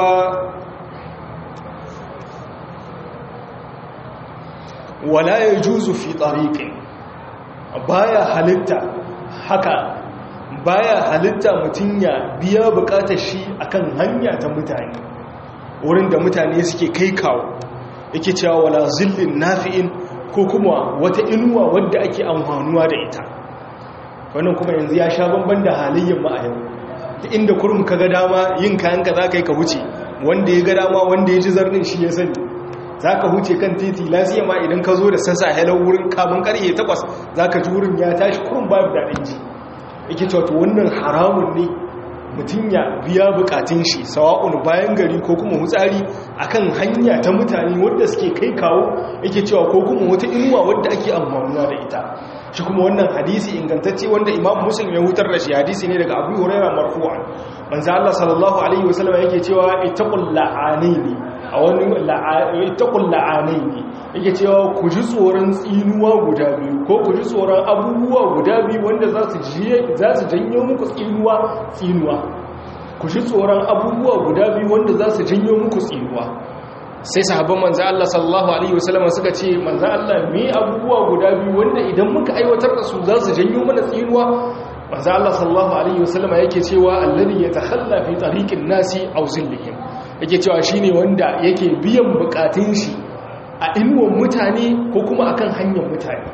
wala ya juzu fi tsariƙin baya halitta haka baya halitta mutum ya biya bukatar shi akan hanya ta mutane wurin da mutane suke kai kawo yake cewa wala zillin nafi'in ko kuma wata inuwa wadda ake amfanuwa da ita wannan kuma yanzu ya sha bamban da halayyar ma a yau ta inda kurum ka ga dama yin kayan ka za ka yi ka wuce wanda ya ga dama wanda ya ji zarnin shi ya sani za ka huce kan titi lafiya ma idan ka zo da sassa halar wurin kamun karye takwas za ka ji wurin ya tashi kurun babu daɗin ji yake cewa to wannan haramun ne mutum ya biya bukatun shi sawa'un bayan gari ko kuma hutsari akan hanya ta mutane wadda suke kai kawo yake cewa ko kuma wata inuwa wadda ake amfanuwa da ita shi kuma wannan hadisi ingantacce wanda imam muslim ya hutar da shi hadisi ne daga abu huraira marfu'an manzo Allah sallallahu alaihi wasallam yake cewa ittaqul la'anaini a wani ittaqul la'anaini yake cewa ku ji tsoron tsinuwa guda biyu ko ku ji tsoron abubuwa guda biyu wanda za su za su janyo muku tsinuwa tsinuwa ku ji tsoron abubuwa guda biyu wanda za su janyo muku tsinuwa sai sahabban manzo Allah sallallahu alaihi wasallam suka ce manzo Allah me abubuwa guda biyu wanda idan muka aiwatar da su za su janyo mana tsinuwa manzo Allah sallallahu alaihi wasallam yake cewa alladhi yatakhalla fi tariqin nasi aw zillihim yake cewa shine wanda yake biyan bukatun shi a inuwan mutane ko kuma akan hanyar mutane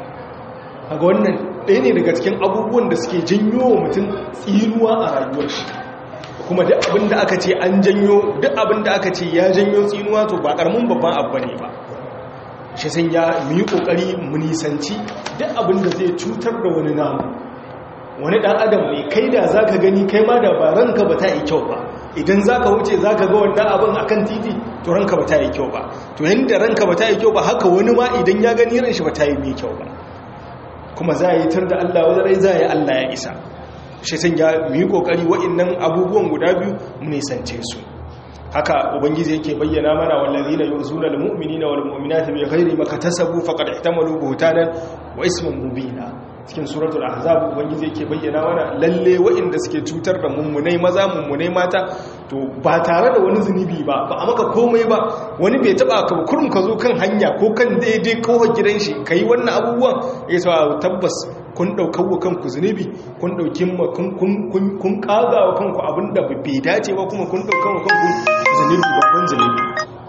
kaga wannan ɗaya ne daga cikin abubuwan da suke janyo wa mutum tsinuwa a rayuwar shi kuma duk abin da aka ce an janyo duk abin da aka ce ya janyo tsinuwa to ba karamin babban abu ne ba shi sun ya mu yi kokari mu nisanci duk abin da zai cutar da wani namu wani dan adam ne kai da zaka gani kai ma da ba ranka ba ta yi kyau ba idan zaka wuce zaka ga wannan abin akan titi to ranka ba ta yi kyau ba to yanda ranka ba ta yi kyau ba haka wani ma idan ya gani ran shi ba ta yi mai kyau ba kuma za a yi tar da Allah wani rai za a yi Allah ya isa shi sun ya mu yi kokari wa'annan abubuwan guda biyu mu nisance su haka ubangiji yake bayyana mana wallazina yuzuna almu'minina walmu'minati bighairi makatasabu faqad ihtamalu buhtanan wa isman mubina cikin suratul ahzab ubangiji yake bayyana mana lalle wa'inda suke cutar da mummunai maza mummunai mata to ba tare da wani zunubi ba ba a maka komai ba wani bai taba ka kurum ka zo kan hanya ko kan daidai kowar gidan shi kai wannan abubuwan ya sa tabbas kun daukar wa kanku zunubi kun dauki kun kun kaga wa kanku abinda bai dace ba kuma kun daukar wa kanku zunubi babban zunubi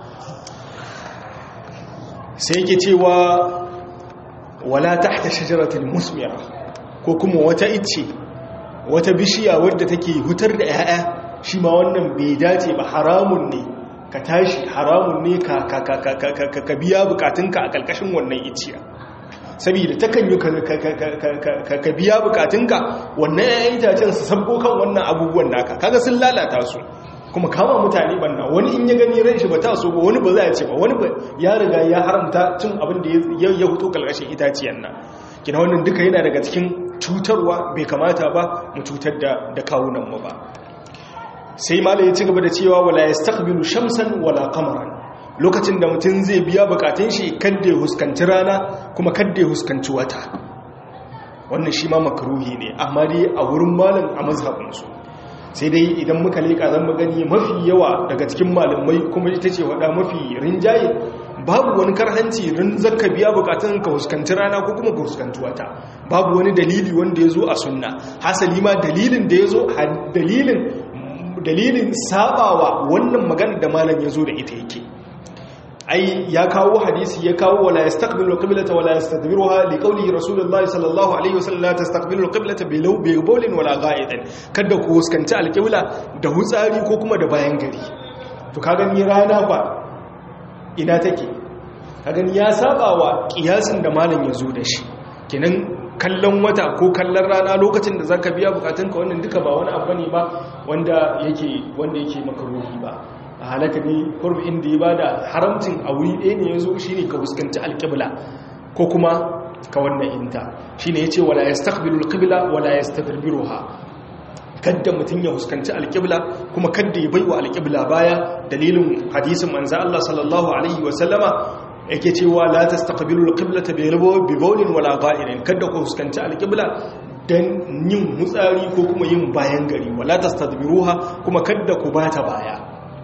sai yake cewa wala tahta shajaratil musmira ko kuma wata icce wata bishiya wadda take hutar da 'ya'ya shi ma wannan bai dace ba haramun ne ka tashi haramun ne ka biya bukatunka a ƙarƙashin wannan iciya saboda takan yi ka biya bukatunka wannan 'ya'yan itacen su sabbo kan wannan abubuwan naka kaga sun lalata su kuma kama mutane banna wani in ya gani ran shi ba ta so ba wani ba za a ce ba wani ya riga ya haramta cin abin da ya huto ƙarƙashin itaciyan nan kina wannan duka yana daga cikin cutarwa bai kamata ba mu cutar da kawunanmu ba sai malai ya ci gaba da cewa wala yastaqbilu shamsan wala qamaran lokacin da mutum zai biya bukatun shi kadda ya huskanci rana kuma kadda ya huskanci wata wannan shi ma makruhi ne amma dai a wurin malam a mazhabin su sai dai idan muka leka zan gani mafi yawa daga cikin malamai kuma ita ce wada mafi rinjaye babu wani karhanci rin zaka biya bukatun ka huskanci rana ko kuma ka huskanci wata babu wani dalili wanda ya zo a sunna hasali ma dalilin da ya zo dalilin dalilin sabawa wannan magana da malam ya zo da ita yake ai ya kawo hadisi ya kawo wala yastaqbilu qiblata wala yastadbiruha li qawli rasulullahi sallallahu alaihi wasallam la tastaqbilu qiblata bi law bi bawlin wala gha'idan kada ku huskanci alqibla da hutsari ko kuma da bayan gari to kaga ni rana ba ina take kaga ni ya sabawa kiyasin da malam ya zo da shi kenan kallon wata ko kallon rana lokacin da zaka biya bukatunka wannan duka ba wani abu ne ba wanda yake wanda yake makaruhi ba a halaka ne kurbi inda ya bada haramcin a wuri ɗaya ne yazo shine ka fuskanci alqibla ko kuma ka wannan inta shine yace wala yastaqbilu alqibla wala yastadbiruha kadda mutum ya huskanci alƙibla kuma kadda ya baiwa alƙibla baya dalilin hadisin manzo Allah sallallahu alaihi wasallama yake cewa la tastaqbilu alqiblata bi bawlin wala gha'irin kada ku huskanci alqibla dan yin mutsari ko kuma yin bayan gari wala tastadbiruha kuma kada ku bata baya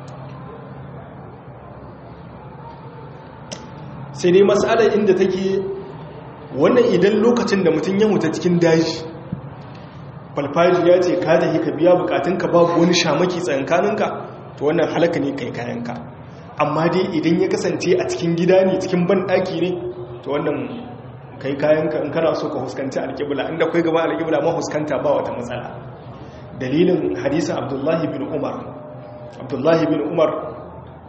sai dai mas'alar inda take wannan idan lokacin da mutum ya mutu cikin daji falfaji ya ce ka tafi ka biya bukatunka babu wani shamaki tsankaninka to wannan halaka ne kai kayanka amma dai idan ya kasance a cikin gida ne cikin banɗaki ne to wannan kai kayanka in kana so ka huskanci alƙibla inda kai gaba alƙibla ma huskanta ba wata matsala dalilin hadisin abdullahi bin umar abdullahi bin umar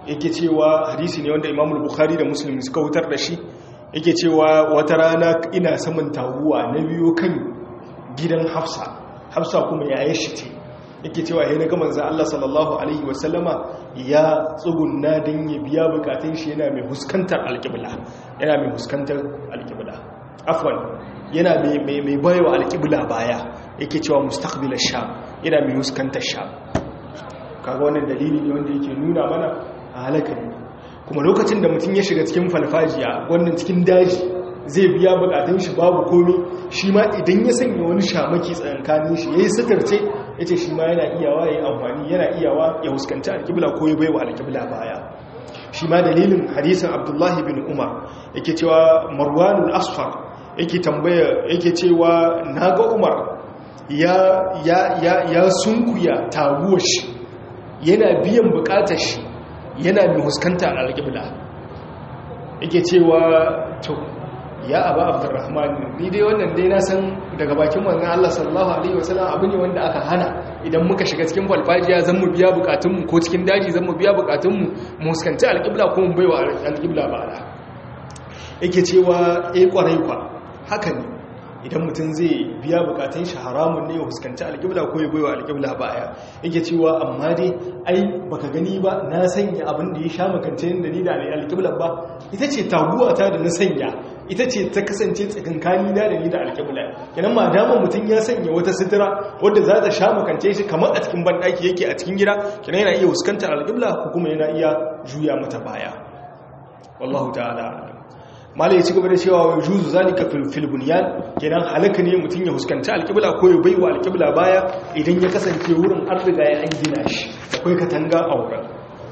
yake cewa hadisi ne wanda Imam Bukhari da Muslim suka hutar da shi yake cewa wata rana ina saman taguwa na biyo kan gidan Hafsa Hafsa kuma yayin shi ce yake cewa ya naga manzan Allah sallallahu Alaihi wasallama ya tsugunna don ya biya bukatun shi yana mai huskantar alƙibla yana mai huskantar alƙibla afwan yana mai bayawa alƙibla baya yake cewa mustaqbilar sha yana mai huskantar sha kaga wannan dalili ne wanda yake nuna mana a halaka ne kuma lokacin da mutum ya shiga cikin falfajiya wannan cikin daji zai biya bukatun shi babu komi shi ma idan ya sanya wani shamaki tsakankanin shi yayi sitarce yace shi ma yana iyawa yayi amfani yana iyawa ya huskanci alƙibla ko ya baiwa alƙibla baya shi ma dalilin hadisin Abdullah bin Umar yake cewa Marwanul Asfar yake tambaya yake cewa naga Umar ya ya ya ya sunkuya taguwar shi yana biyan bukatar shi yana mai huskanta alƙibla yake cewa to ya aba abdurrahman ni dai wannan dai na san daga bakin manzon Allah sallallahu alaihi wasallam abu ne wanda aka hana idan muka shiga cikin falfajiya zan mu biya bukatunmu ko cikin daji zan mu biya bukatunmu mu huskanci alƙibla ko mu baiwa alƙibla ba'ala yake cewa eh kwarai kwa haka ne idan mutum zai biya bukatun shi haramun ne ya huskanci alƙibla ko ya baiwa alƙibla baya yake cewa amma dai ai baka gani ba na sanya abin da ya sha makance da ni da alƙibla ba ita ce taguwa ta da na sanya ita ce ta kasance tsakankani na da ni da alƙibla kenan ma dama mutum ya sanya wata sutura wadda za ta sha makance shi kamar a cikin banɗaki yake a cikin gida kenan yana iya huskantar alƙibla ko kuma yana iya juya mata baya wallahu ta'ala mala ya ci gaba da cewa wa juzu zalika fil bunyan kenan halaka ne mutum ya huskanci alƙibla ko ya baiwa alƙibla baya idan ya kasance wurin an riga ya an gina shi akwai katanga a wurin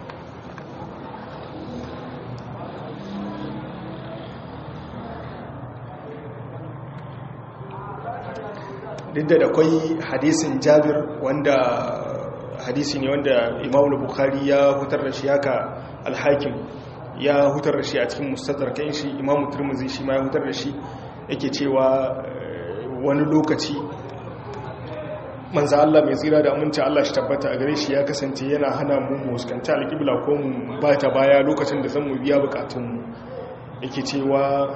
duk da akwai hadisin jabir wanda hadisi ne wanda imamu bukhari ya hutar da shi haka alhakim ya hutar da shi a cikin mustadrakin shi imamu turmuzi shi ma ya hutar da shi yake cewa wani lokaci manza Allah mai tsira da aminci Allah shi tabbata a gare shi ya kasance yana hana mu muskanta alƙibla ko mu ba ta baya lokacin da zan mu biya bukatunmu yake cewa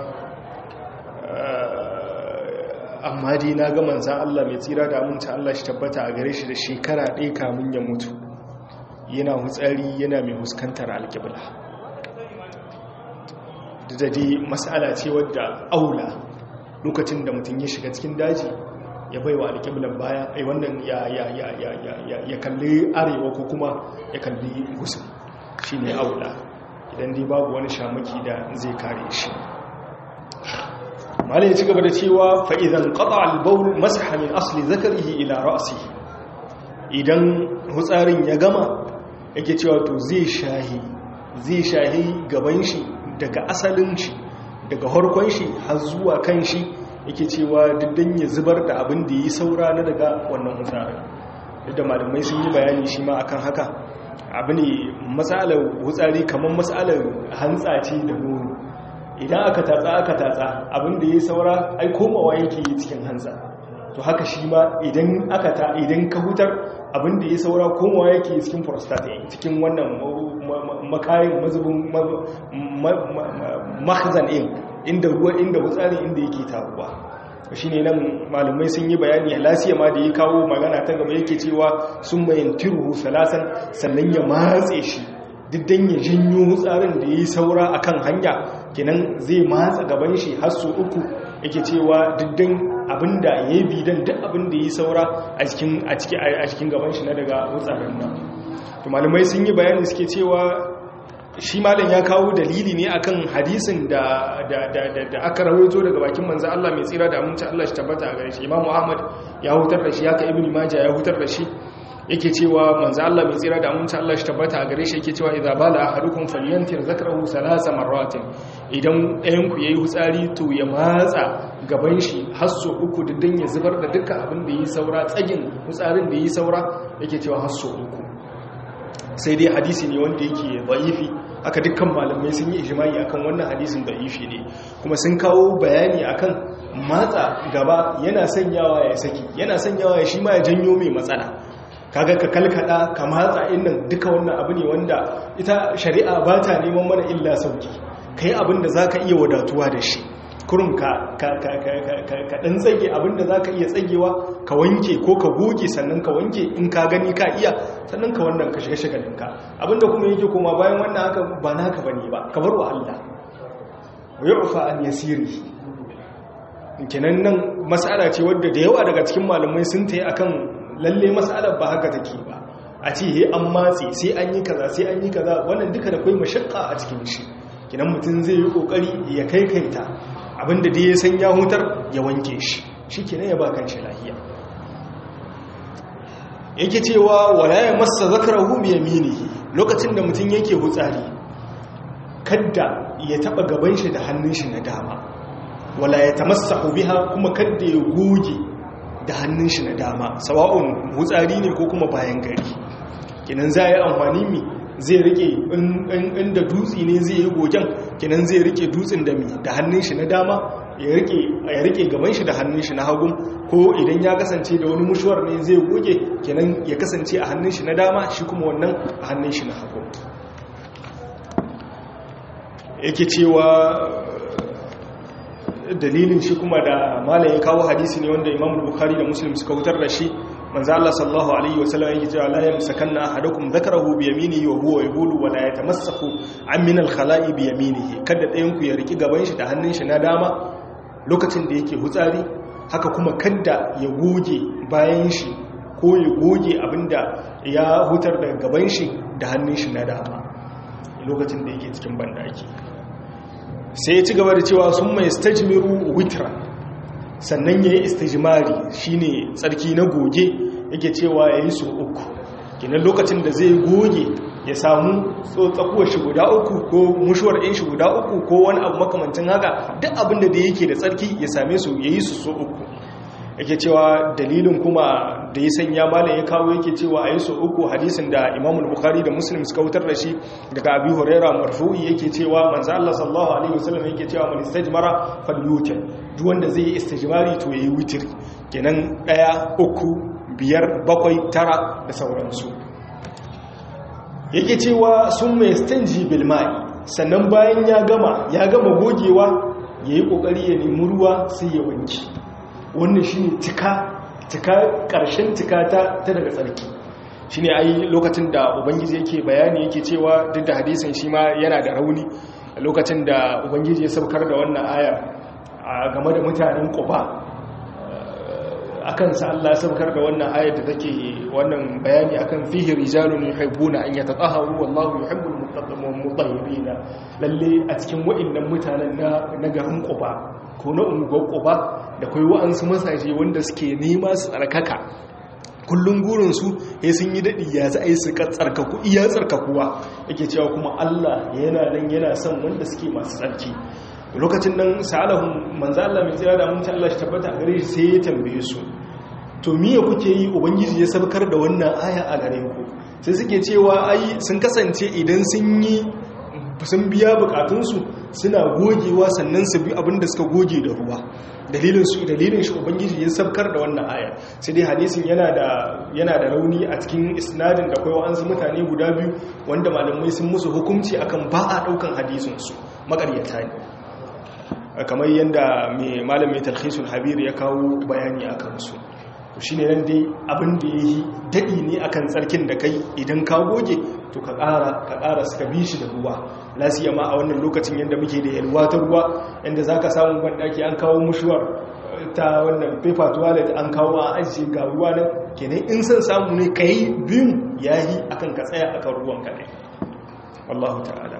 amma dai na ga manzan Allah mai tsira da aminci Allah shi tabbata a gare shi da shekara ɗaya kamun ya mutu yana hutsari yana mai huskantar alƙibla da dai matsala ce wadda aula lokacin da mutum ya shiga cikin daji ya bai wa alƙiblar baya ai wannan ya kalli arewa ko kuma ya kalli gusa shi ne aula idan dai babu wani shamaki da zai kare shi malai ya ci gaba da cewa fa'izan ƙaɗa albaul masaha min asali zakarihi ila ra'asi idan hutsarin ya gama yake cewa to zai shahi zai shahi gaban shi daga asalin shi daga harkon shi har zuwa kan shi yake cewa diddan ya zubar da abin da yi saura na daga wannan hutsarin duk da malamai sun yi bayani shi ma akan haka abu ne matsalar hutsari kamar matsalar hantsa ce da nono idan aka tatsa aka tatsa abin da yi saura ai komawa yake yi cikin hantsa to haka shi ma idan aka ta idan ka hutar abin da ya saura komawa yake cikin prostate cikin wannan makayin mazubin mahzan in inda ruwa inda wutsari inda yake taruwa shi ne nan malumai sun yi bayani lasiya ma da ya kawo magana ta gaba yake cewa sun mayan tiruhu salasan sannan ya matse shi diddan ya janyo wutsarin da ya yi saura a kan hanya kenan zai matsa gaban shi har su uku yake cewa diddan abinda ya yi bidan duk abinda ya yi saura a cikin gaban shi na daga wutsarin nan to malumai sun yi bayani suke cewa shi malam ya kawo dalili ne akan hadisin da aka rawaito daga bakin manzo Allah mai tsira da aminci Allah shi tabbata a gare shi Imam Ahmad ya hutar da shi haka Ibn Majah ya hutar da shi yake cewa manzo Allah mai tsira da aminci Allah shi tabbata a gare shi yake cewa idza bala ahadukum falyantir zakrahu salasa marratin idan ɗayan ku yayi hutsari to ya matsa gaban shi har so uku diddan ya zubar da dukkan abin da yi saura tsagin hutsarin da yi saura yake cewa har so uku sai dai hadisi ne wanda yake da'ifi aka dukkan malamai sun yi ijimai akan wannan hadisin da'ifi ne kuma sun kawo bayani akan matsa gaba yana sanyawa ya saki yana sanyawa ya shi ma ya janyo mai matsala kaga ka kalkada ka matsa innan duka wannan abu ne wanda ita shari'a ba ta neman mana illa sauki kai abin da zaka iya wadatuwa da shi kurum ka ɗan tsage abinda za ka iya tsagewa ka wanke ko ka goge sannan ka wanke in ka gani ka iya sannan ka wannan ka shiga shagalinka abinda kuma yake koma bayan wannan haka ba naka bane ba ka bar wa Allah wa yu'fa an yasiri kenan nan mas'ala ce wadda da yawa daga cikin malamai sun tayi akan lalle mas'alar ba haka take ba a ce he an matse sai an yi kaza sai an yi kaza wannan duka da kai mashakka a cikin shi kenan mutum zai yi kokari ya kai kaita abinda da ya san ya hutar ya wanke shi shi ke ya ba kan shi lahiya yake cewa wala ya masa zakarahu bi yaminihi lokacin da mutum yake hutsari kadda ya taba gaban shi da hannun shi na dama wala ya tamassahu biha kuma kadda ya goge da hannun shi na dama sawa'un hutsari ne ko kuma bayan gari kinan za yi amfani mi zai rike inda dutsi ne zai yi gogen kinan zai rike dutsin da mi da hannun shi na dama ya rike gaban shi da hannun shi na hagun ko idan ya kasance da wani mushuwar ne zai goge kinan ya kasance a hannun shi na dama shi kuma wannan a hannun shi na hagun yake cewa dalilin shi kuma da malaye kawo hadisi ne wanda imam bukhari da muslim suka hutar da shi manzo Allah sallallahu alaihi wasallam yake cewa la yamsakanna ahadukum dhakarahu bi yaminihi wa huwa yaqulu wa la yatamassaku an min al-khala'i bi yaminihi kada ɗayan ku ya riki gaban shi da hannun shi na dama lokacin da yake hutsari haka kuma kada ya goge bayan shi ko ya goge abinda ya hutar daga gaban shi da hannun shi na dama lokacin da yake cikin bandaki sai ya ci gaba da cewa sun mai stajmiru witra sannan ya yi istijimari shine tsarki na goge yake cewa ya yi so uku kinan lokacin da zai goge ya samu tsakuwar shi guda uku ko mushuwar ɗin shi guda uku ko wani abu makamancin haka duk abinda da yake da tsarki ya same su ya yi su so uku yake cewa dalilin kuma da ya sanya malam ya kawo yake cewa a yi so uku hadisin da imamul bukhari da muslim suka wutar da shi daga abi huraira marfu'i yake cewa manzo Allah sallallahu alaihi wasallam yake cewa man istajmara falyutir duk wanda zai yi istijmari to yayi witr kenan daya uku biyar bakwai tara da sauransu yake cewa sun mai stanji bil mai sannan bayan ya gama ya gama gogewa yayi kokari ya nemi ruwa sai ya wanki wannan shi ne cika ƙarshen cika ta daga tsarki shi ne ai lokacin da ubangiji yake bayani yake cewa duk da hadisin shi ma yana da rauni lokacin da ubangiji ya saukar da wannan aya a game da mutanen ƙuba a kansa Allah saukar da wannan ayar da take wannan bayani akan fihi rijalun yuhibbuna an yatatahharu wallahu yuhibbul mutahhirin lalle a cikin wa'annan mutanen na garin Quba ko na unguwar Quba da kai wa'ansu masaje wanda suke nema su tsarkaka kullun gurin su ya sun yi dadi ya za a yi su tsarkaku iya tsarkakuwa yake cewa kuma Allah yana nan yana son wanda suke masu tsarki lokacin nan sa'alahun manzo Allah mai tsira da mun Allah shi tabbata a gare shi sai ya tambaye su to miye kuke yi ubangiji ya sabkar da wannan aya a gare ku sai suke cewa ai sun kasance idan sun yi sun biya bukatunsu suna gogewa sannan su bi abin da suka goge da ruwa dalilin su dalilin shi ubangiji ya sabkar da wannan aya sai dai hadisin yana da yana da rauni a cikin isnadin da kai wa'ansu mutane guda biyu wanda malamai sun musu hukunci akan ba a daukan hadisin su makaryata ne kamar yadda mai malamin talhisul habir ya kawo bayani a kansu shi ne nan dai abin da ya yi daɗi ne akan tsarkin da kai idan ka goge to ka ƙara ka ƙara suka bi shi da ruwa lasiya ma a wannan lokacin yadda muke da yalwa ta ruwa yadda za ka samu banɗaki an kawo mushuwar ta wannan paper toilet an kawo a ajiye ga ruwa nan kenan in son samu ne ka yi biyun ya yi akan ka tsaya akan ruwan kaɗai wallahu ta'ala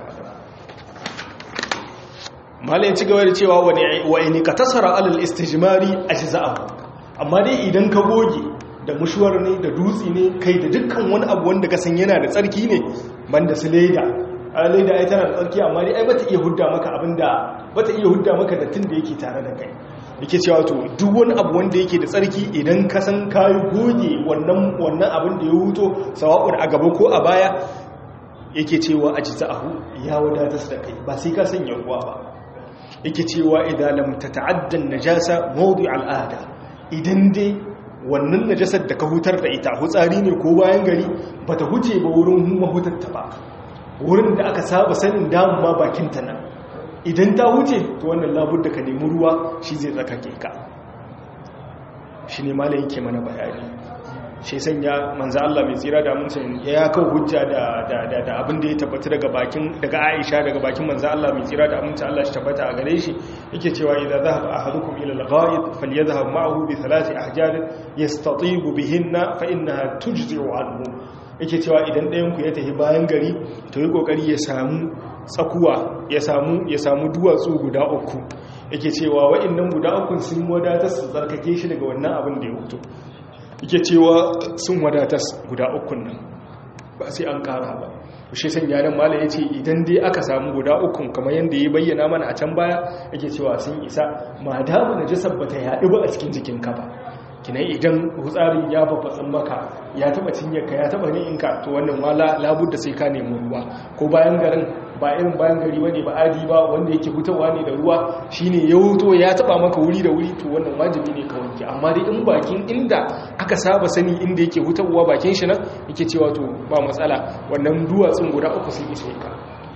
mala ya ci gaba da cewa wa ini ka tasara alal istijmari ajza'ahu amma dai idan ka goge da mushuwar ne da dutsi ne kai da dukkan wani abu wanda ka san yana da tsarki ne banda su leda a leda ai tana da tsarki amma dai ai bata iya hudda maka abinda bata iya hudda maka da tun da yake tare da kai yake cewa to duk wani abu wanda yake da tsarki idan ka san kayi goge wannan wannan abin da ya huto sawa'un a gaba ko a baya yake cewa ajza'ahu ya wadatar da kai ba sai ka sanya ruwa ba yake cewa idan lam tata'adda najasa mawdi al'ada idan dai wannan najasar da ka hutar da ita hutsari ne ko bayan gari ba ta huce ba wurin mahutatta ba wurin da aka saba sanin damun ma bakinta nan idan ta huce to wannan labur da ka nemi ruwa shi zai tsakake ka shi ne malayin ke mana bayani shi sanya manzo Allah mai tsira da mutum ya kawo hujja da da abin da ya tabbata daga bakin daga Aisha daga bakin manzo Allah mai tsira da mutum Allah shi tabbata a gare shi yake cewa idza dhahaba ahadukum ila al-ghaid falyadhhab ma'ahu bi thalathi ahjar yastatibu bihinna fa innaha tujzi'u anhu yake cewa idan ɗayan ku ya tafi bayan gari to yi kokari ya samu tsakuwa ya samu ya samu duwatsu guda uku yake cewa wa'annan guda uku sun wadatar su tsarkake shi daga wannan abin da ya hutu yake cewa sun wadatas guda ukun nan ba sai an kara ba shi san yaran mala ya ce idan dai aka samu guda ukun kamar yadda ya bayyana mana a can baya yake cewa sun isa ma damu na jasar ba ta yaɗu ba a cikin jikinka ba kinai idan hutsarin ya babbatsin maka ya taba cinyarka ya taba ni'inka to wannan wala labud da sai ka nemi ruwa ko bayan garin ba irin bayan gari bane ba adi ba wanda yake hutawa ne da ruwa shine ya huto ya taba maka wuri da wuri to wannan wajibi ne ka wanke amma dai in bakin inda aka saba sani inda yake hutawa bakin shi nan yake cewa to ba matsala wannan duwatsun guda uku sun ishe ka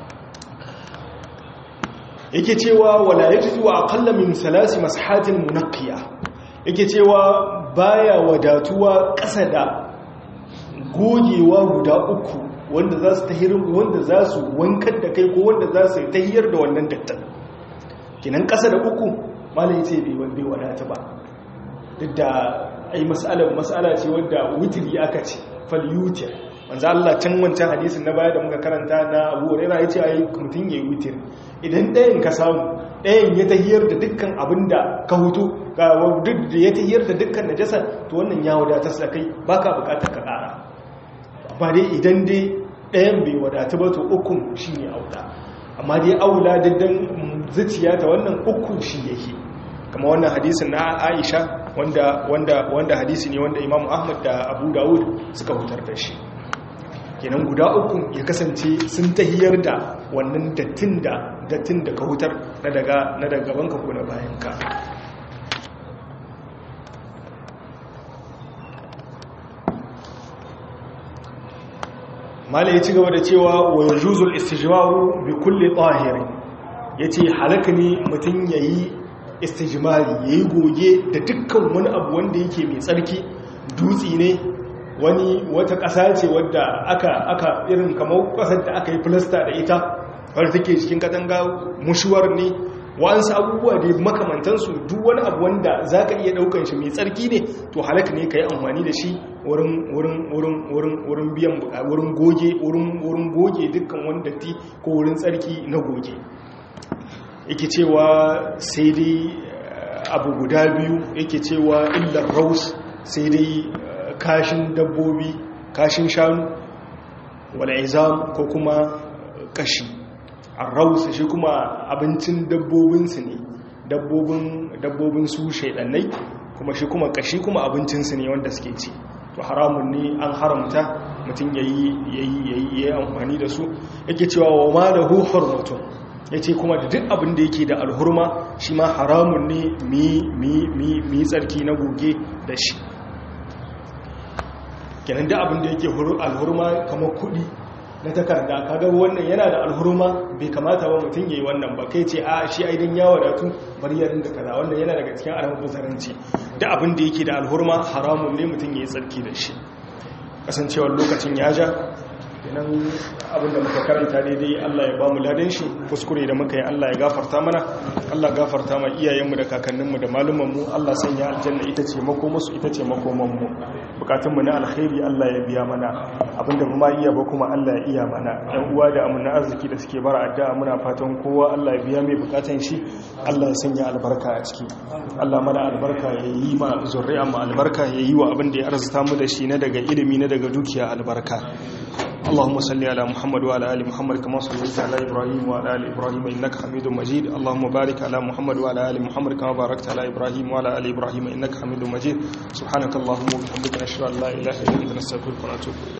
yake cewa wala yajidu aqalla min salasi mashatin munaqqiya yake cewa baya wadatuwa ƙasa da gogewa guda uku wanda za su tahir wanda za su wankar da kai ko wanda za su tahiyar da wannan dattan kinan ƙasa da uku malai ce bai wanda wadata ba duk da ai mas'alar mas'ala ce wanda witri aka ce falyutir manzo Allah can wancan hadisin na baya da muka karanta na Abu Hurairah yace ai mutun yayi witir idan ɗayan ka samu ɗayan ya tahiyar da dukkan abinda ka hutu ga duk da ya tahiyar da dukkan najasa to wannan ya wadatar sa kai baka bukatar ka ƙara amma dai idan dai ɗayan bai wadatu ba to ukun shine aula amma dai aula daddan zuciya ta wannan uku shi yake kama wannan hadisin na Aisha wanda wanda wanda hadisi ne wanda Imam Ahmad da Abu Dawud suka hutar da shi kenan guda uku ya kasance sun tahiyar da wannan dattin da dattin da ka hutar na daga na daga banka ko na bayanka mala ya ci gaba da cewa wa yajuzul istijmaru bi kulli tahir yace halaka ne mutun yayi istijmari yayi goge da dukkan wani abu wanda yake mai tsarki dutsi ne wani wata ƙasa ce wadda aka aka irin kamar ƙasar da aka yi filasta da ita wadda take cikin katanga mushuwar ne wa'ansu abubuwa da makamantansu duk wani abu wanda za ka iya ɗaukan shi mai tsarki ne to halaka ne ka yi amfani da shi wurin biyan wurin goge wurin goge dukkan wani datti ko wurin tsarki na goge yake cewa sai dai abu guda biyu yake cewa illar raus sai dai kashin dabbobi kashin shanu wala izam ko kuma kashi arrausa shi kuma abincin dabbobinsu ne dabbobin su shaidannai kuma shi kuma kashi kuma abincinsu ne wanda suke ci to haramun ne an haramta mutum ya yi amfani da su yake cewa wa ma da huhar mutum ya ce kuma da duk abin da yake da alhurma shi ma haramun ne mi tsarki na goge da shi kenan da abin da yake alhurma kamar kudi na takarda kaga wannan yana da alhurma bai kamata ba mutum yayi wannan ba kai ce a shi aidan ya wadatu bari ya rinda kaza wannan yana daga cikin aramin buzaranci da abin da yake da alhurma haramun ne mutum yayi tsarki da shi kasancewar lokacin ya ja kenan abin da muka karanta daidai Allah ya ba mu ladan shi kuskure da muka yi Allah ya gafarta mana Allah gafarta ma iyayenmu da kakanninmu da malumanmu Allah sanya aljanna ita ce makomansu ita ce makomanmu bukatunmu na alkhairi Allah ya biya mana abinda kuma iya ba kuma Allah ya iya mana ɗan uwa da amina arziki da suke bara addu'a muna fatan kowa Allah ya biya mai bukatan shi Allah ya sanya albarka a ciki Allah mana albarka ya yi ma zuri'a mu albarka ya yi wa abin da ya arzuta mu da shi na daga ilimi na daga dukiya albarka اللهم صل على محمد وعلى ال محمد كما صليت على ابراهيم وعلى ال ابراهيم انك حميد مجيد اللهم بارك على محمد وعلى ال محمد كما باركت على ابراهيم وعلى ال ابراهيم انك حميد مجيد سبحانك اللهم وبحمدك نشهد ان لا اله الا انت نستغفرك ونتوب اليك